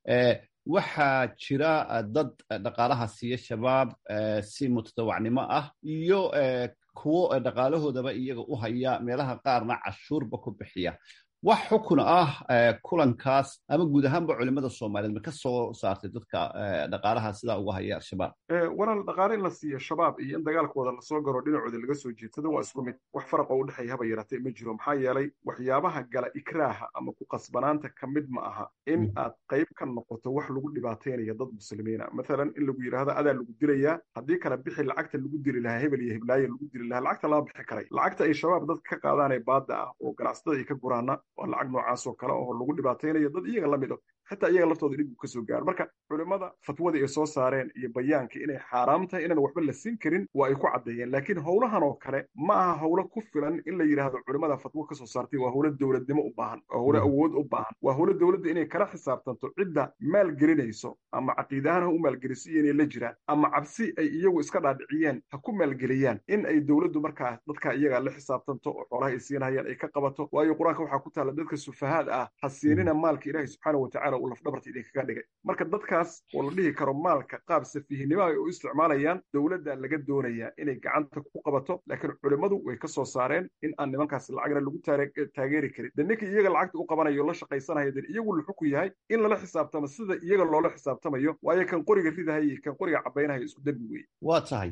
F: waxaa jira dad dhaqaalaha siiya shabaab si mutadawacnimo ah iyo kuwo dhaqaalahoodaba iyaga u haya meelaha qaarna cashuurba ku bixiya wax xukun ah kulankaas ama guud ahaanba culimada soomaaliyeed ma ka soo saartay dadka dhaqaalaha sidaa uga haya al-shabaab
G: walaal dhaqaale in la siiyo shabaab iyo in dagaalkooda lasoo garo dhinacooda laga soo jeedsado waa isku mid wax faraq oo u dhexeeya haba yaraatee ma jiro maxaa yeelay waxyaabaha gala ikraaha ama ku qasbanaanta ka mid ma aha in aad qayb ka noqoto wax lagu dhibaataynaya dad muslimiina mathalan in lagu yidhaahdo adaa lagu dilayaa haddii kale bixi lacagta lagu dili lahaa hebel iyo heblaaye lagu dili lahaa lacagta lama bixi karay lacagta ay shabaab dadka ka qaadaan ee baadda ah oo ganacsatada ay ka guraana waa lacag noocaas oo kale oo lagu dhibaataynayo dad iyaga la mid o xitaa iyaga laftooda dhib uu ka soo gaaro marka culimmada fatwadii ay soo saareen iyo bayaankii inay xaaraam tahay inaan waxba la siin karin waa ay ku caddeeyeen laakiin howlahan oo kale ma aha howlo ku filan in la yidhaahdo culimmada fatwo ka soo saartay waa howlo dowladnimo u baahan waa howlo awood u baahan waa howlo dowladda inay kala xisaabtanto cidda maalgelinayso ama caqiidahaan ha u maalgeliso iyo inay la jiraan ama cabsi ay iyagu iska dhaadhiciyeen ha ku maalgeliyaan in ay dowladdu markaa dadka iyaga la xisaabtanto oo xoolaha ay siinayaan ay ka qabato waayo qur-aanka waxaa ku taalla dadka sufahaad ah ha siinina maalka ilaahay subxaana watacala uu lafdhabarta idinkaga dhigay marka dadkaas oo la dhihi karo maalka qaab safiihnimo ay u isticmaalayaan dowladda laga doonayaa inay gacanta ku qabato laakiin culimmadu way ka soo saareen in aan nimankaas lacagna lagu taageeri karin de ninka iyaga lacagta u qabanayo la shaqaysanaya de iyagu la xukun yahay in lala xisaabtamo sida iyaga loola xisaabtamayo waayo kan qoriga ridahaya iyo kan qoriga cabaynahaya isku dembi weeye
F: waa tahay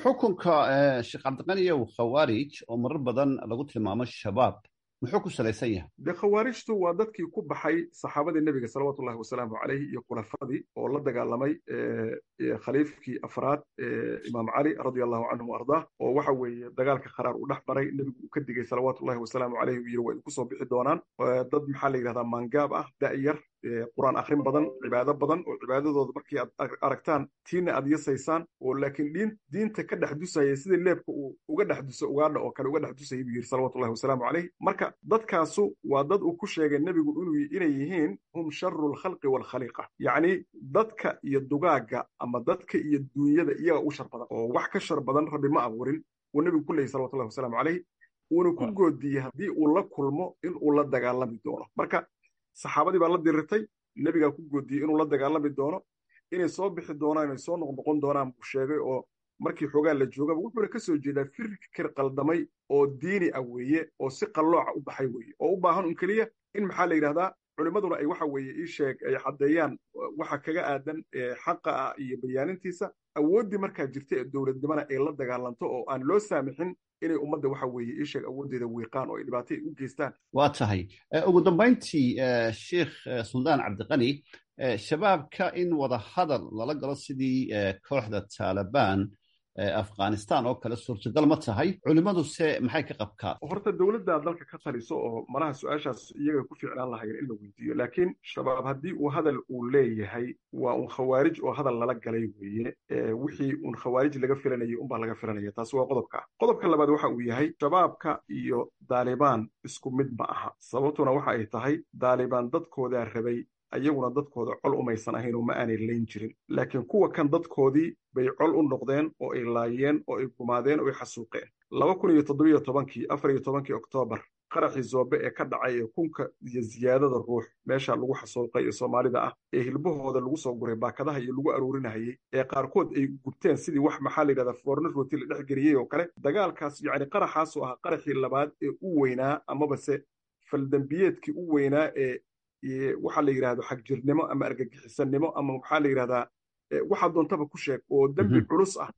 F: xukunka sheekh cabdiqaniyow khawaarij oo marar badan lagu tilmaamo shabaab muxuu ku salaysan yahay
G: de khawaarijtu waa dadkii ku baxay saxaabadii nebiga salawaatullahi wasalaamu caleyh iyo khulafadii oo la dagaalamay khaliifkii afraad imaam cali radia allahu canhu wa ardaah oo waxa weeye dagaalka qaraar u dhex maray nebigu uu ka digay salawaatullahi wasalaamu caleyh uu yidhi waa idinku soo bixi doonaan dad maxaa la yidhahdaa maangaab ah da'yar qur-aan akhrin badan cibaado badan oo cibaadadooda markii aad aragtaan tiina aad yasaysaan oo laakiin diin diinta ka dhex dusaya sida leebka uu uga dhex duso ugaadha oo kale uga dhex dusayay buu yidhi salawatullahi wasalaamu caleyh marka dadkaasu waa dad uu ku sheegay nebigu inuu inay yihiin hum sharu lkhalqi waalkhaliiqa yacni dadka iyo dugaagga ama dadka iyo duunyada iyaga u shar badan oo wax ka shar badan rabbi ma abuurin uu nebigu ku leeyay salawatullahi wasalaamu caleyh uuna ku goodiyey haddii uu la kulmo in uu la dagaalami doono marka saxaabadii baa la dirirtay nebigaa ku goodiyey inuu la dagaalami doono inay soo bixi doonaan inay soo noqnoqon doonaan buu sheegay oo markii xoogaa la joogaba wuxuuna ka soo jeedaa fikir qaldamay oo diini ah weeye oo si qallooca u baxay weeye oo u baahan un keliya in maxaa la yidhahdaa culimmaduna ay waxa weeye ii sheeg ay caddeeyaan waxa kaga aadan xaqa ah iyo bayaanintiisa awooddii markaa jirta ee dowladnimona ay la dagaalanto oo aan loo saamixin inay ummadda waxa weeye ii sheeg awooddeeda wiiqaan oo ay dhibaato u geystaan
F: waa tahay ugu dambayntii sheikh suldaan cabdiqani shabaabka in wada hadal lala galo sidii kooxda taalibaan afghanistan oo kale suurtagal ma tahay culimmaduse maxay ka qabkaan
G: horta dowladda dalka ka taliso oo malaha su-aashaas iyaga ku fiicnaan lahayen in la weydiiyo laakiin shabaab haddii uu hadal uu leeyahay waa un khawaarij oo hadal lala galay weeye wixii un khawaarij laga filanayay unbaa laga filanaya taasi waa qodobka ah qodobka labaad waxa uu yahay shabaabka iyo daalibaan isku mid ma aha sababtuna waxa ay tahay daalibaan dadkoodaa rabay ayaguna dadkooda col umaysan ahayn oo ma aanay layn jirin laakiin kuwa kan dadkoodii bay col u noqdeen oo ay laayeen oo ay gumaadeen oo ay xasuuqeen laba kun iyo toddobiyo tobankii afar iyo tobankii oktoobar qaraxii zoobe ee ka dhacay ee kunka iyo ziyaadada ruux meesha lagu xasuuqay ee soomaalida ah ee hilbahooda lagu soo guray baakadaha iyo lagu aruurinahayey ee qaarkood ay gubteen sidii wax maxaa la yidhahdaa foorno rooti la dhex geliyey oo kale dagaalkaas yacni qaraxaasoo ahaa qaraxii labaad ee u weynaa amabase faldembiyeedkii u weynaa ee waxaa la yidhahdo xagjirnimo ama argagixisanimo ama waxaa la yidhahdaa waxaa doontaba ku sheeg oo dembi culus ah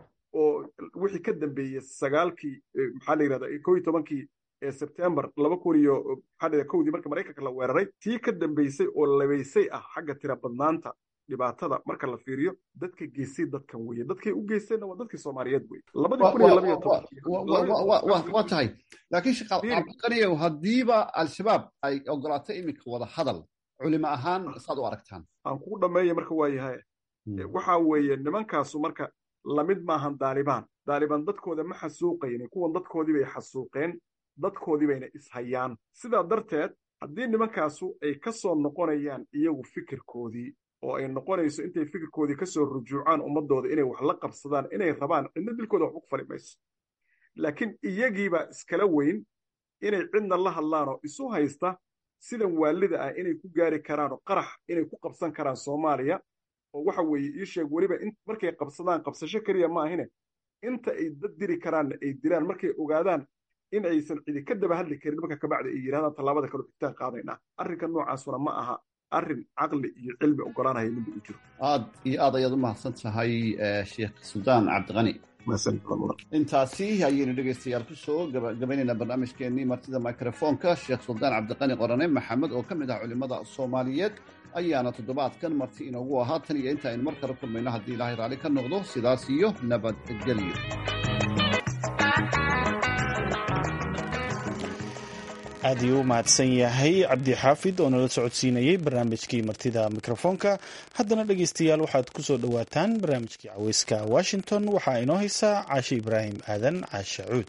G: oo wixii ka dambeeyey sagaalkii maxaa la yidhahdaa koo iyo tobankii sebtembar laba kun iyo maxaa la kowdii marka maraykanka la weeraray tii ka dambeysay oo labaysay ah xagga tira badnaanta dhibaatada marka la fiiriyo dadka geysay dadkan weye dadkay u geysteenna waa dadkii soomaaliyeed weye labadii kun iyo labaiyo
F: waa tahay laakiin shaqaqaniyow haddiiba al-shabaab ay ogolaato iminka wada hadal culimo ahaan saad u aragtaan
G: aan kugu dhammeeya marka waa yahay waxa weeye nimankaasu marka lamid maahan daalibaan daalibaan dadkooda ma xasuuqayne kuwan dadkoodii bay xasuuqeen dadkoodii bayna ishayaan sidaa darteed haddii nimankaasu ay ka soo noqonayaan iyagu fikirkoodii oo ay noqonayso intay fikirkoodii ka soo rujuucaan ummaddooda inay wax la qabsadaan inay rabaan cidna dilkooda waxba ku fali mayso laakiin iyagiibaa iskala weyn inay cidna la hadlaanoo isu haysta sidan waalida ah inay ku gaari karaanoo qarax inay ku qabsan karaan soomaaliya oo waxa weeye ii sheeg weliba markay qabsadaan qabsasho keliya ma ahine inta ay dad diri karaanna ay dilaan markay ogaadaan in aysan cidi ka daba hadli karin marka kabacdi ay yidhahdaan tallaabada kale xitaan qaadaynaa arrinka noocaasuna ma aha arrin caqli iyo cilmi ogolaanaya midda u jiro
F: aad iyo aad ayaad u mahadsan tahay sheekh suldaan cabdiqani intaasi ayaynu dhegaystayaal kusoo gabagabaynaynaa barnaamijkeenii martida microfoonka sheekh suldaan cabdiqani qorane maxamed oo ka mid ah culimmada soomaaliyeed ayaana toddobaadkan marti inoogu ahaa tan iyo inta aynu mar kale kulmayno haddii ilaahay raalli ka noqdo sidaas iyo nabadgelyo
A: aad iyuu u mahadsan yahay cabdi xaafid oo nala socodsiinayey barnaamijkii martida mikrofoonka haddana dhegaystayaal waxaad ku soo dhowaataan barnaamijkii caweyska washington waxaa inoo haysaa caashe ibraahim aadan caashe cuud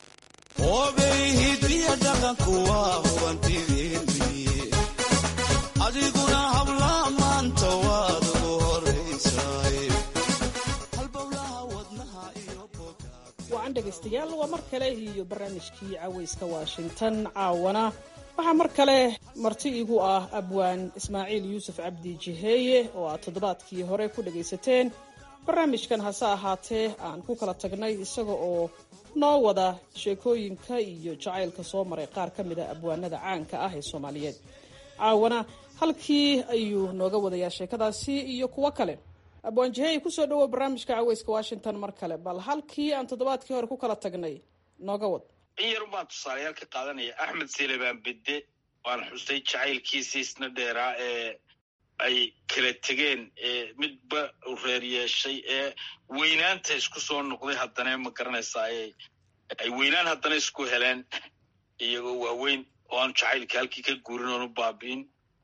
H: wacan dhegaystayaal waa mar kale iyo barnaamijkii caweyska washington caawana waxaa mar kale marti igu ah abwaan ismaaciil yuusuf cabdi jiheeye oo aad toddobaadkii hore ku dhagaysateen barnaamijkan hase ahaatee aan ku kala tagnay isaga oo noo wada sheekooyinka iyo jacaylka soo maray qaar ka mid a abwaanada caanka ah ee soomaaliyeed caawana halkii ayuu nooga wadayaa sheekadaasi iyo kuwo kale abwaan jihey kusoo dhawow barnaamijka caweyska washington mar kale bal halkii aan toddobaadkii hore ku kala tagnay nooga wad
I: in yar baan tusaalayaal ka qaadanaya axmed selebaan bedde waan xustay jacaylkiisii isna dheeraa ee ay kala tegeen ee midba u reer yeeshay ee weynaanta isku soo noqday haddana ma garanaysaa ay weynaan haddana isku heleen iyagoo waaweyn oo aan jacaylka halkii ka guurin oonu baabi'in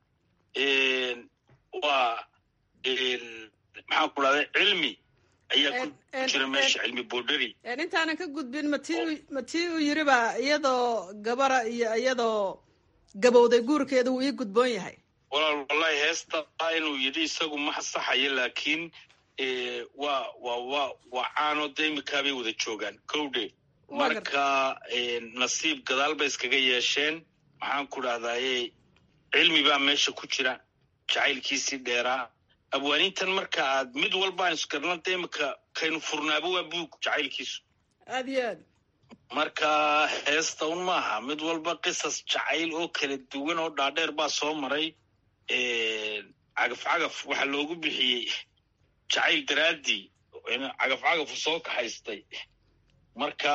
I: waa maxaan ku dhahday cilmi ayaa ku jira meesha cilmi boodhari
H: intaanan ka gudbin mati matii uu yiriba iyadoo gabara iyo iyadoo gabowday guurkeeda wuu ii gudboon yahay
I: walaal wallahi heesta inuu yidhi isagu ma saxayo laakiin waa wa wa waa caanoo de imikaabay wada joogaan kowdhe marka nasiib gadaal bay iskaga yeesheen maxaan ku dhahdaye cilmi baa meesha ku jira jacaylkiisii dheeraa abwaanintan marka aad mid walba aan isgarnanta imika kaynu furnaaba waa buug jacaylkiisu
H: aad iyo aad
I: marka heesta un maaha mid walba qisas jacayl oo kala duwan oo dhaadheer baa soo maray cagaf cagaf waxaa loogu bixiyey jacayl daraaddii cagaf cagafu soo kaxaystay marka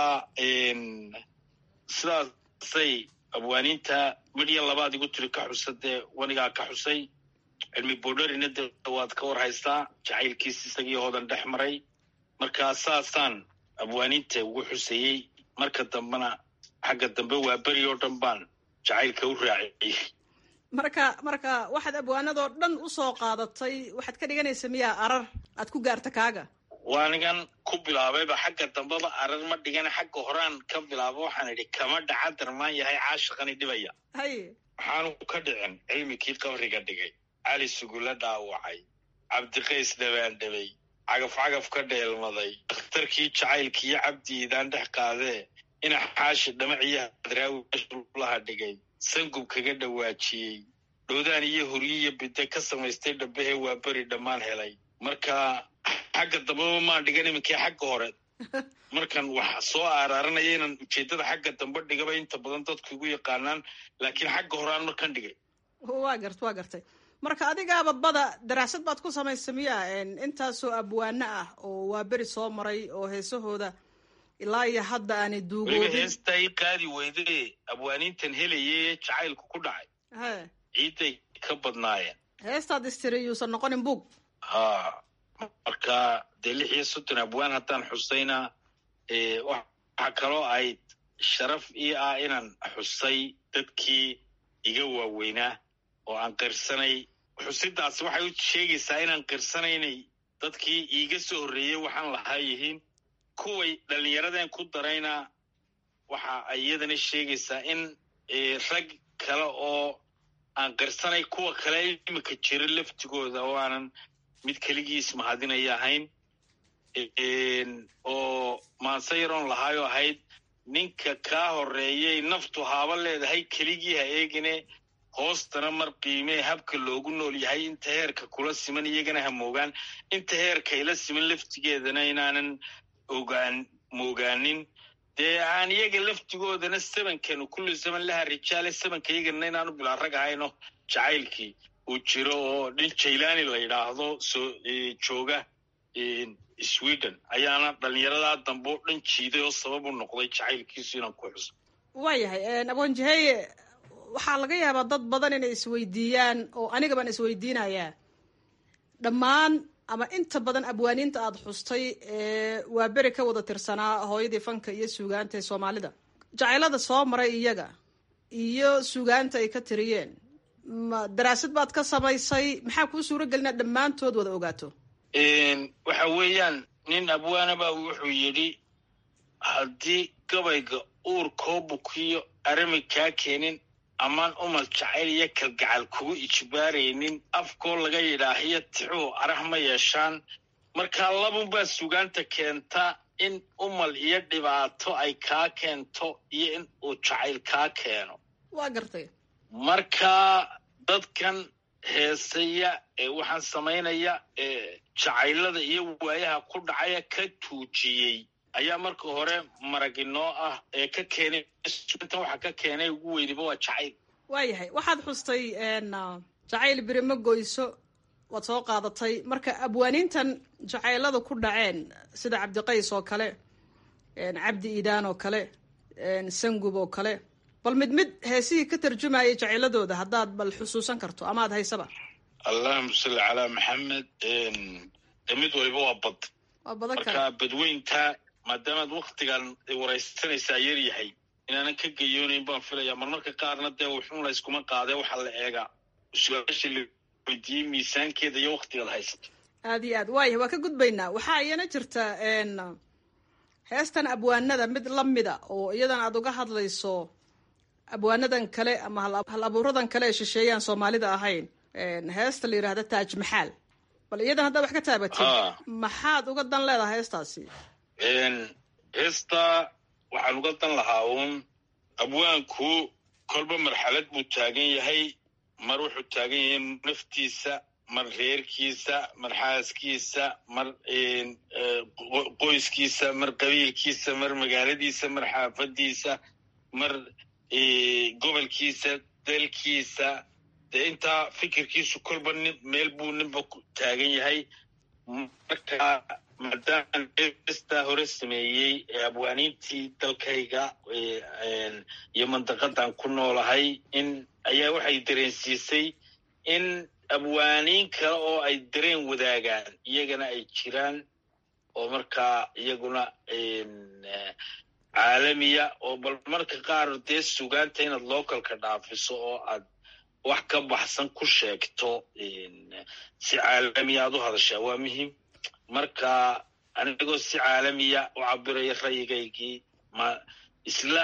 I: sidaasay abwaaninta midya labaad igu tiri ka xusa dee wanigaa ka xusay cilmi boodharina de waad ka war haystaa jacaylkiis isagii hoodan dhex maray marka saasaan abwaaninta ugu xusayey marka dambena xagga dambe waa beri oo dhan baan jacaylka u raaciyey
H: marka marka waxaad abwaanadoo dhan u soo qaadatay waxaad ka dhiganaysa miyaa arar aad ku gaarta kaaga
I: waanigan ku bilaabayba xagga dambeba arar ma dhigana xagga horaan ka bilaaba waxaan idhi kama dhaca darmaan yahay caashiqani dhibaya
H: haye
I: waxaanu ka dhicin cilmikii qabriga dhigay cali sugula dhaawacay cabdiqays dhabaandhabay cagaf cagaf ka dheelmaday dakhtarkii jacaylkiiyo cabdiidaan dhex qaadee ina xaashi dhamaciyo hadraawi laha dhigay sangub kaga dhawaajiyey dhowdaan iyo huryiyo bide ka samaystay dhabbahee waa beri dhammaan helay marka xagga dambeba maan dhigan iminkii xagga hore markan wax soo aaraaranaya inaan ujeeddada xagga dambe dhigaba inta badan dadku igu yaqaanaan laakiin xagga horeaan markan dhigay
H: waa gart waa gartay marka adigaaba bada daraasad baad ku samaysa miya intaasoo abwaano ah oo waa beri soo maray oo heesahooda ilaa iyo hadda aanay
I: weliba
H: duugoodin
I: heesta i qaadi weyde abwaanintan helaye jacaylku ku dhacay
H: he
I: ciidday ka badnaayeen
H: heestaad istiri yuusan noqonin bug
I: ha marka dee lix iyo soddon abwaan haddaan xusayna waxaa kaloo ayd sharaf ii ah inaan xusay dadkii iga waaweynaa oo aan qirsanay xusidaas waxay u sheegaysaa inaan qirsanaynay dadkii iiga soo horreeyey waxaan lahaa yihiin kuway dhallinyaradeen ku darayna waxa ay iyadana sheegaysaa in rag kale oo aan qirsanay kuwa kale imika jira laftigooda oo aanan mid keligiis mahadinaya ahayn oo maanse yaroon lahaayoo ahayd ninka kaa horreeyay naftu haaba leedahay keligii ha eegine hoostana mar qiimee habka loogu nool yahay inta heerka kula siman iyagana ha moogaan inta heerka ila siman laftigeedana inaanan ogaan moogaanin dee aan iyaga laftigoodana sabankanu kulli zaman laha rijaale sabanka iyagana inaanu bilaa rag ahayno jacaylkii uu jiro oo nin jaylaani la yidhaahdo soo jooga sweden ayaana dhallinyaradaa dambe oo dhan jiiday oo sabab u noqday jacaylkiisu inaan ku xuso
H: waayahay abonjaheye waxaa laga yaabaa dad badan inay isweydiiyaan oo aniga baan isweydiinayaa dhammaan ama inta badan abwaaniinta aada xustay waa beri ka wada tirsanaa hooyadii fanka iyo suugaanta ee soomaalida jacaylada soo maray iyaga iyo suugaanta ay ka tiriyeen ma daraasad baad ka samaysay maxaa kuu suuro gelin inaad dhammaantood wada ogaato
I: waxa weeyaan nin abwaanaba wuxuu yidhi haddii gabayga uurkoo bukiyo arami kaa keenin amaan umal jacayl iyo kalgacal kugu ijbaaraynin afkoo laga yidhaahiyo tixuhu arah ma yeeshaan markaa labunbaa sugaanta keenta in umal iyo dhibaato ay kaa keento iyo in uu jacayl kaa keeno
H: waa gartay
I: marka dadkan heesaya ee waxaan samaynaya ee jacaylada iyo waayaha ku dhacaya ka tuujiyey ayaa marka hore marag inoo ah ee ka keenay intan waxa ka keenay ugu weyniba waa jacayl
H: waayahay waxaad xustay jacayl beri ma goyso waad soo qaadatay marka abwaaniintan jacaylada ku dhaceen sida cabdiqays oo kale cabdi iidaan oo kale sangub oo kale bal mid mid heesihii ka tarjumayay jacayladooda haddaad bal xusuusan karto amaad haysaba
I: allahuma salli calaa maxamed mid waliba waa bad
H: waa badan
I: marka
H: kale
I: badweynta maadaamaad waktigan waraysanaysaa yar yahay inaanan ka geyoonayn baan filaya marmarka qaarna dee wuxuun la yskuma qaadee waxaa la eegaa su-aasha la weydiiyey miisaankeeda iyo waktigaad haysato
H: aad iyo aad waaya waa ka gudbaynaa waxaa iyana jirta heestan abwaanada mid lamida oo iyadan aad uga hadlayso abwaanadan kale ama hal- hal abuuradan kale ee shisheeyaan soomaalida ahayn heesta la yidhaahda taaj maxaal bal iyadan haddaad wax ka taabatid
I: Ah.
H: maxaad uga dan leedahay heestaasi
I: heesta waxaan uga dan lahaa uun abwaanku kolba marxalad buu taagan yahay mar wuxuu taagan yahay naftiisa mar reerkiisa mar xaaskiisa mar eh, qo- qoyskiisa mar qabiilkiisa mar magaaladiisa mar xaafadiisa mar eh, gobolkiisa dalkiisa dee intaa fikirkiisu kolba nin meel buu ninba ku taagan yahay marka maadaama heestaa hore sameeyey ee abwaaniintii dalkayga ee, een, iyo mandaqadan ku noolahay in ayaa waxay dareensiisay in abwaaniin kale oo ay dareen wadaagaan iyagana ay jiraan oo markaa iyaguna een, eh, caalamiya oo bal marka qaar dee sugaanta inaad localka dhaafiso oo aad wax ka baxsan ku sheegto een, si caalamiya aad u hadashaa waa muhiim marka anigoo si caalamiya u cabiraya rayigaygii ma isla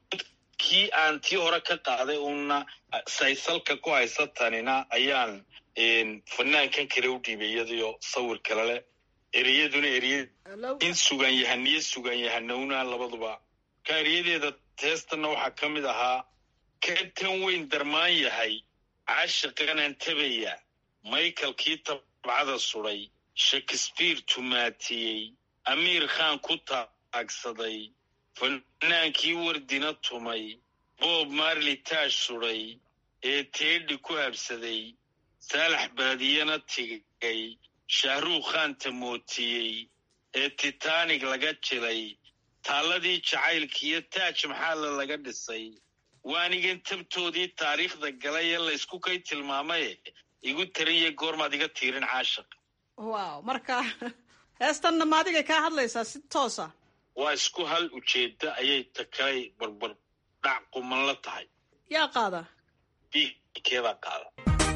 I: kii aan tii hore ka qaaday uuna saysalka ku haysatanina ayaan een, fanaankan kale u dhiibay iyadiyo sawir kale leh ereyaduna ereye in sugan yahaniyo sugan yahanowna labaduba ka ereyadeeda teestanna waxaa ka mid ahaa ka tan weyn darmaan yahay caashiqanan tabaya michaelkii tabcada suday shakespeare tumaatiyey amiir khan ku taagsaday fanaankii wardina tumay bob marley taash suday ee teedhi ku habsaday saalax baadiyana tigay shahruukh khan tamootiyey ee titanic laga jilay taalladii jacaylkiiyo taaj maxaalla laga dhisay waanigan tabtoodii taariikhda galay ee laysku kay tilmaamaye igu taranye goormaad iga tiirin caashaq
H: wow marka heestanna ma adigay kaa hadlaysaa si toosa
I: waa isku hal ujeedda ayay takalay barbar dhac quman la tahay
H: yaa qaada
I: biikeebaa qaada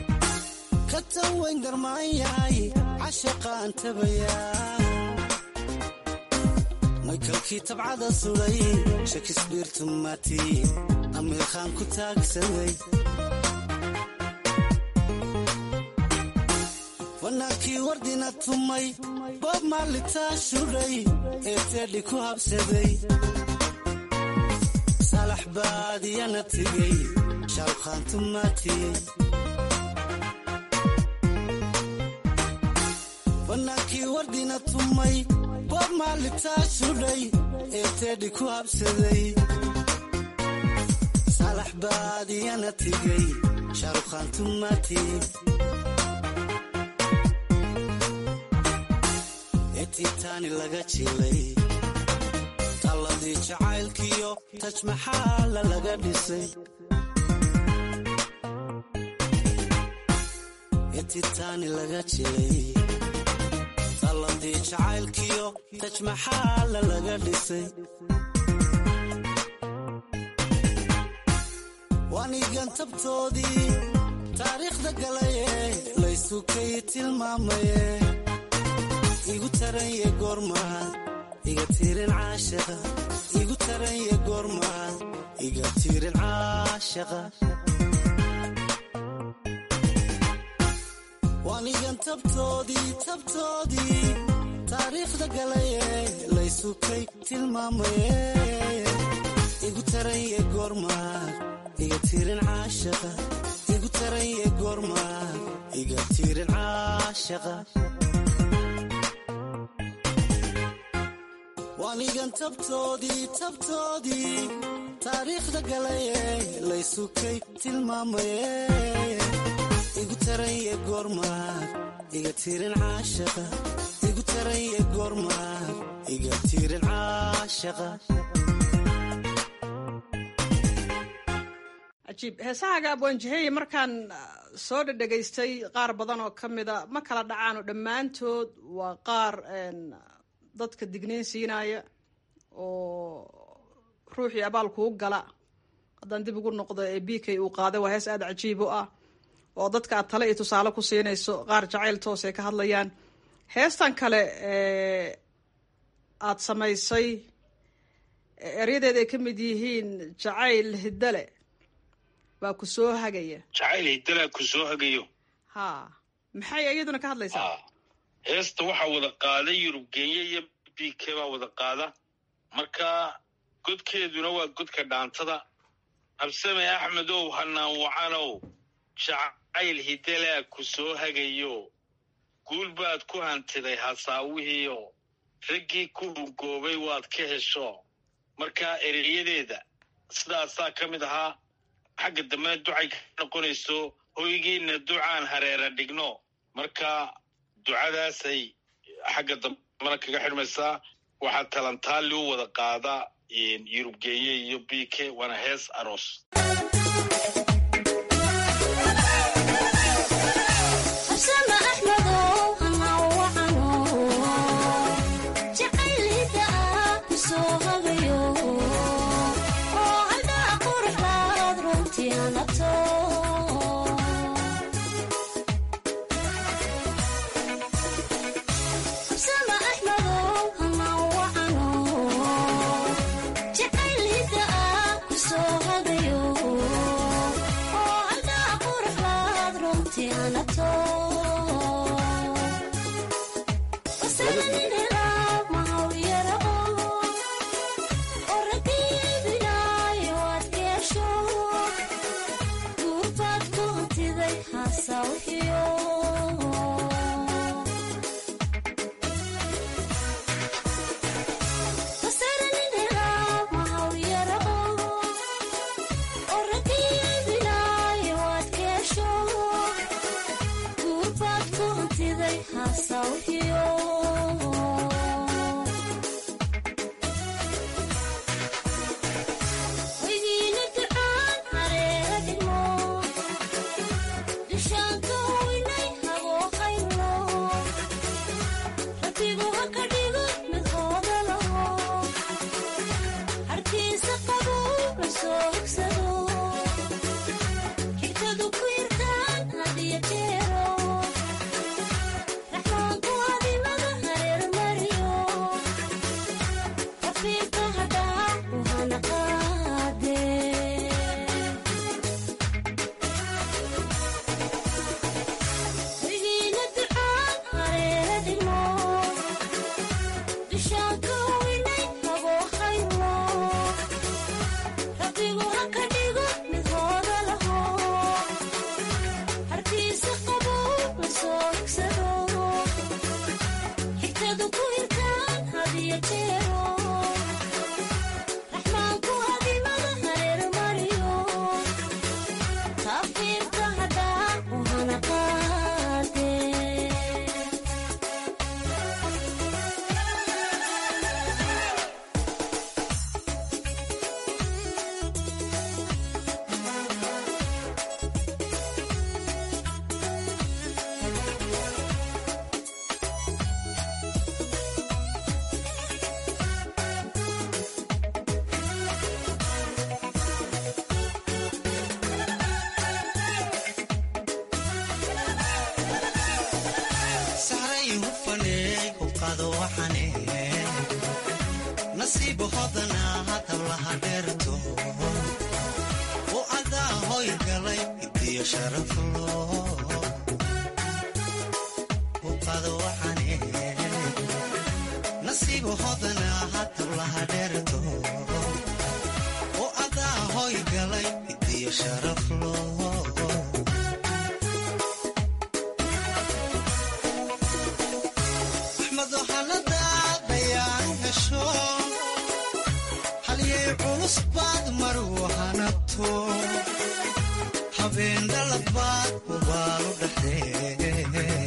J: katan weyn darmaan yahay cashaqaan tabayaa maykalkii tabcada suday shakisbiir tumaati amiir khaan ku taagsaday fanaankii wardina tumay boob maalitaa shuday ee teedhi ku habsaday saalax baadiyana tigay shaalkhaan tumaatiyey fanaankii wardina tumay boob maalitaa sudhay ee teedhi ku habsaday salax baadiyana tigay shaarukhaan tumati ee tiitaani laga jilay talladii jacaylkiyo tajmaxaala laga dhisay ee tiitaani laga jilay talladii jacaylkiyo tajmaxaala laga dhisay waanigan tabtoodii taariikhda galaye laysukay tilmaamaye igu taranye goormaad iga tiirin caashaqa igu taranye goormaad iga tiirin caashaqa waanigan tabtoodii tabtoodii taariikhda galaye laysukay tilmaamaye igu taranye goormaad iga tiirin caashaqa igu taranye goormaad iga tiirin caashaqa waanigan tabtoodii tabtoodii taariikhda galaye laysukay tilmaamaye igu taranye goormaad iga tiirin caashaqa igu taranye goormaad iga tiirin caashaqa
H: cajiib heesahaaga abwaanjaheye markaan soo dhadhegaystay qaar badan oo ka mida ma kala dhacaano dhammaantood waa qaar dadka digniin siinaya oo ruuxii abaal kuu gala haddaan dib ugu noqdo ee b k uu qaaday waa hees aada cajiib u ah oo dadka aad tale iyo tusaale ku siinayso qaar jacayl toos ay ka hadlayaan heestan kale aada samaysay eryadeed ay ka mid yihiin jacayl hiddale baa ku soo hagaya
I: jacayl hiddalaa ku soo hagayo
H: ha maxay iyaduna ka hadlaysaa
I: heesta waxaa wada qaada yurub kenya iyo b k baa wada qaada marka godkeeduna waa godka dhaantada habsame axmedow hanaan wacanow jacayl hiddalaa ku soo hagayo guul baad ku hantiday hasaawihiio raggii ku hungoobay waad ka hesho marka ereyadeeda sidaasaa ka mid ahaa xagga dambena ducay ka noqonayso hoygiina ducaan hareera dhigno marka ducadaasay xagga dambena kaga xidhmaysaa waxaa talantaali u wada qaada yurub geeye iyo b k waana hees aroos
K: Raxmaanku adimadha
J: uqado waxane nasiib hodana hadablaha dheerto u adaa hoy galay idiyo sharaflo uqado waxane nasiib hodana hadablaha dheerto u adaa hoy galay idiyo sharaflo halyay culus baad mar wahanato habeen dhalabaad ubaalu dhexdee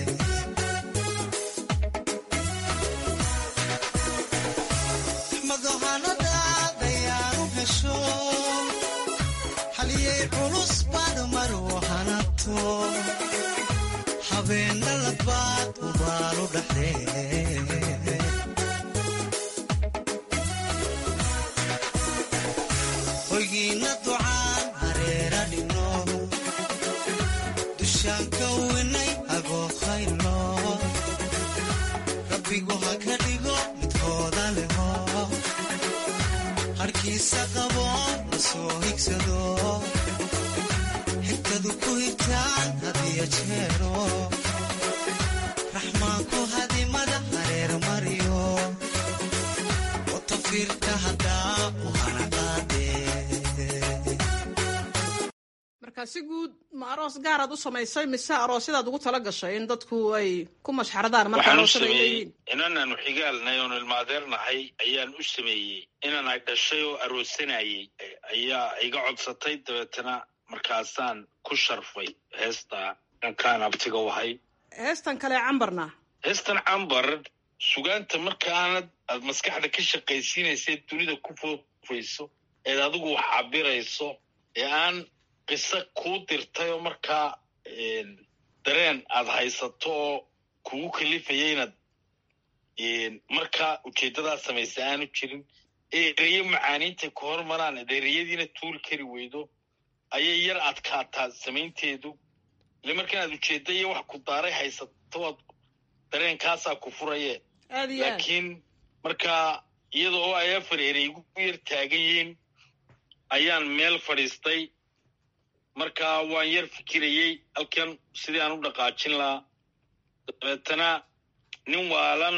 J: madohanadaadayaanu hesho halyay culus baad mar wahanato habeen dhalabaad ubaalu dhexdee hoygiina ducaan hareera dhigno dushaan ka winay agoo khaylo rabbigu ha ka dhigo midkooda leho harkiisa qabo la soo higsado xigtadu ku higtaan hadiyo jeero raxmaanku hadimada hareer mariyo watafiirka haddaa u hana
H: marka si guud ma aroos gaaraad u samaysay mise aroosyadaad ugu tala gashay in dadku ay ku mashxaradaan marka
I: waxaan u
H: aroosada ay
I: sameeyey
H: leeyihiin
I: inanaanu xigaalnay oonu ilmaadeernahay ayaan u sameeyey inan ay dhashay oo aroosanayey ayaa iga codsatay dabeetana markaasaan ku sharfay heesta dhankaan abtiga wahay
H: heestan kale cambarna
I: heestan cambar sugaanta markaanad aad maskaxda ka shaqaysiinaysa dunida ku foofayso eed adigu wax cabirayso ee aan qiso kuu dirtay oo markaa dareen aad haysato oo kugu kalifaya inaad markaa ujeeddadaad samaysa aanu jirin ereyo macaaniintay ku hormaraan ad ereyadiina tuuri kari weydo ayay yar adkaataa samaynteedu ile marka inaad ujeedda iyo wax ku daaray haysato oad dareenkaasaa ku furaye
H: aad iyo aad
I: laakiin markaa iyada oo ay afar erey igu yar taagan yihiin ayaan meel fadhiistay markaa waan yar fikirayey halkan sidii aan u dhaqaajin lahaa dabeetana nin waalan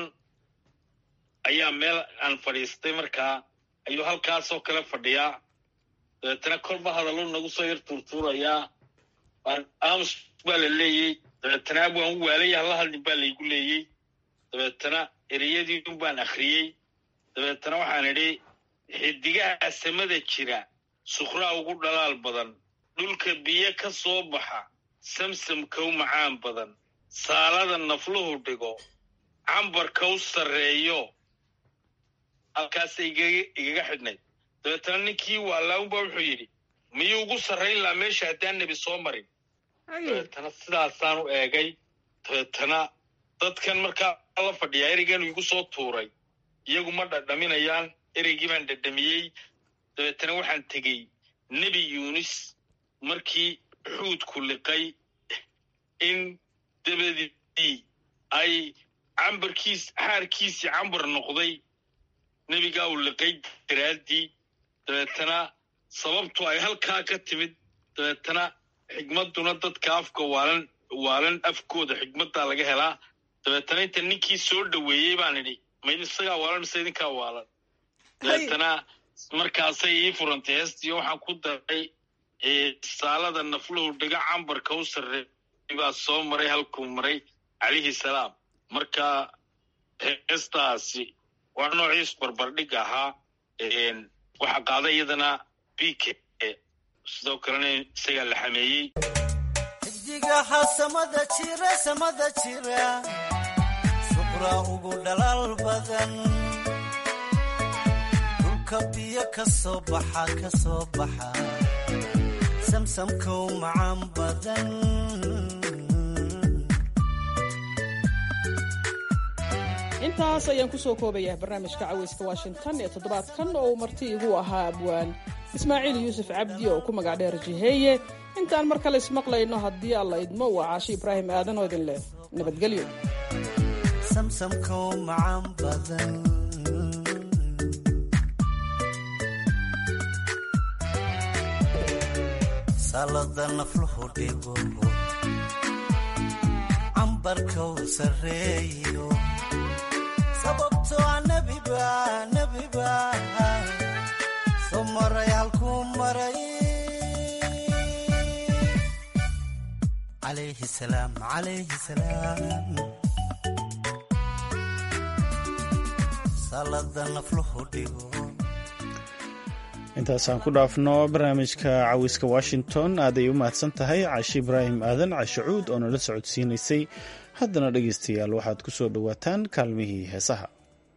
I: ayaa meel aan fadhiistay markaa ayuu halkaasoo kale fadhiyaa dabeetana korba hadallo nagu soo yar tuurtuurayaa aamus baa la leeyey dabeetana waan u waalaya hala hadlin baa laygu leeyey dabeetana ereyadii un baan akhriyey dabeetana waxaan idhi xidigaha samada jira sukhraa ugu dhalaal badan dhulka biyo ka soo baxa samsamka u macaan badan saalada nafluhu dhigo cambarka u sarreeyo halkaasay igaga xidhnayd dabeetana ninkii waalaawunba wuxuu yidhi miyuu ugu sarrayn lahaa meesha haddaan nebi soo marin dabeetana sidaasaan u eegay dabeetana dadkan markaa la fadhiyaa ereygan igu soo tuuray iyagu ma dhadhaminayaan ereygii baan dhadhamiyey dabeetana waxaan tegey nebi yuunis markii xuudku liqay in dabadii ay cambarkiis xaarkiisii cambar noqday nebigaa uu liqay daraaddii dabeetana sababtu ay halkaa ka timid dabeetana xigmadduna dadka afka waalan waalan afkooda xigmaddaa laga helaa dabeetana inta ninkii soo dhoweeyey baan idhi mayd isagaa waalan mise idinkaa waalan dabeetana markaasay ii furantay heestiyo waxaan ku daray saalada nafluhu dhiga cambarka u sarreey baa soo maray halkuu maray calayhi salaam marka heestaasi waa noociis barbardhig ahaa waxaa qaaday iyadana b k sidoo kalena isagaa la xameeyey
J: xidigaha samada jira samada jira suqraa ugu dhalaal badan dhulka biyo ka soo baxa ka soo baxa samsamkow macaan badan
H: intaas ayaan kusoo koobayaa barnaamijka caweyska washington ee toddobaadkan oo uu marti igu ahaa abwaan ismaaciil yuusuf cabdi oo ku magac dheer jiheeye intaan mar kale ismaqlayno haddii alla idmo waa caashi ibraahim aadan oo idin leh nabadgelyo
J: samsamkoo macaan badan salada nafluhu dhigo cambarkow sarreeyo sababtoo nebiba nebiba soo maray halkuu maray calayhi salaam calayhi salaam salada nafluhu dhigo
A: intaasaan ku dhaafno barnaamijka cawiska washington aaday u mahadsan tahay caashi ibraahim aadan cashacuud oo nala socodsiinaysay haddana dhegaystayaal waxaad ku soo dhowaataan kaalmihii heesaha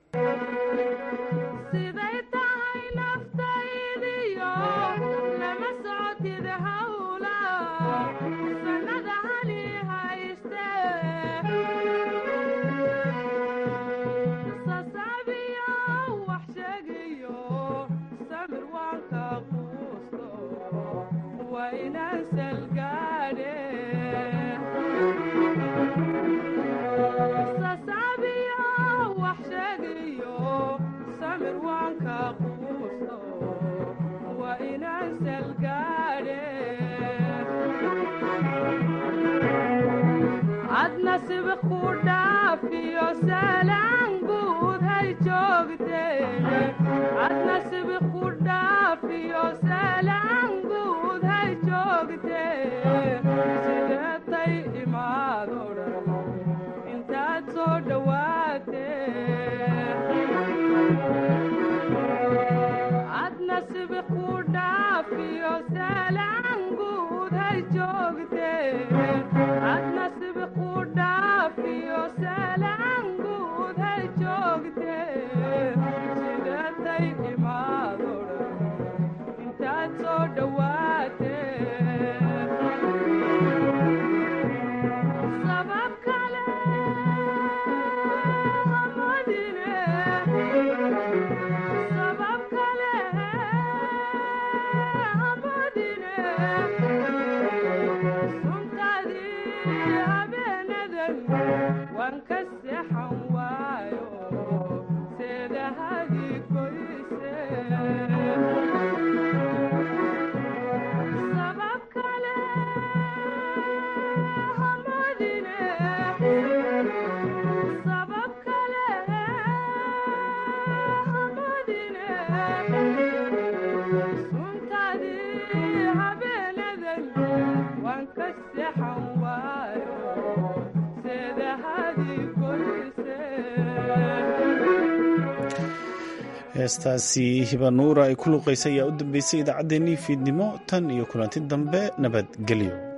A: heestaasi hibanuura ay ku luuqaysay ayaa u dambeysay idaacaddeenii fiidnimo tan iyo kulanti dambe nabadgelyo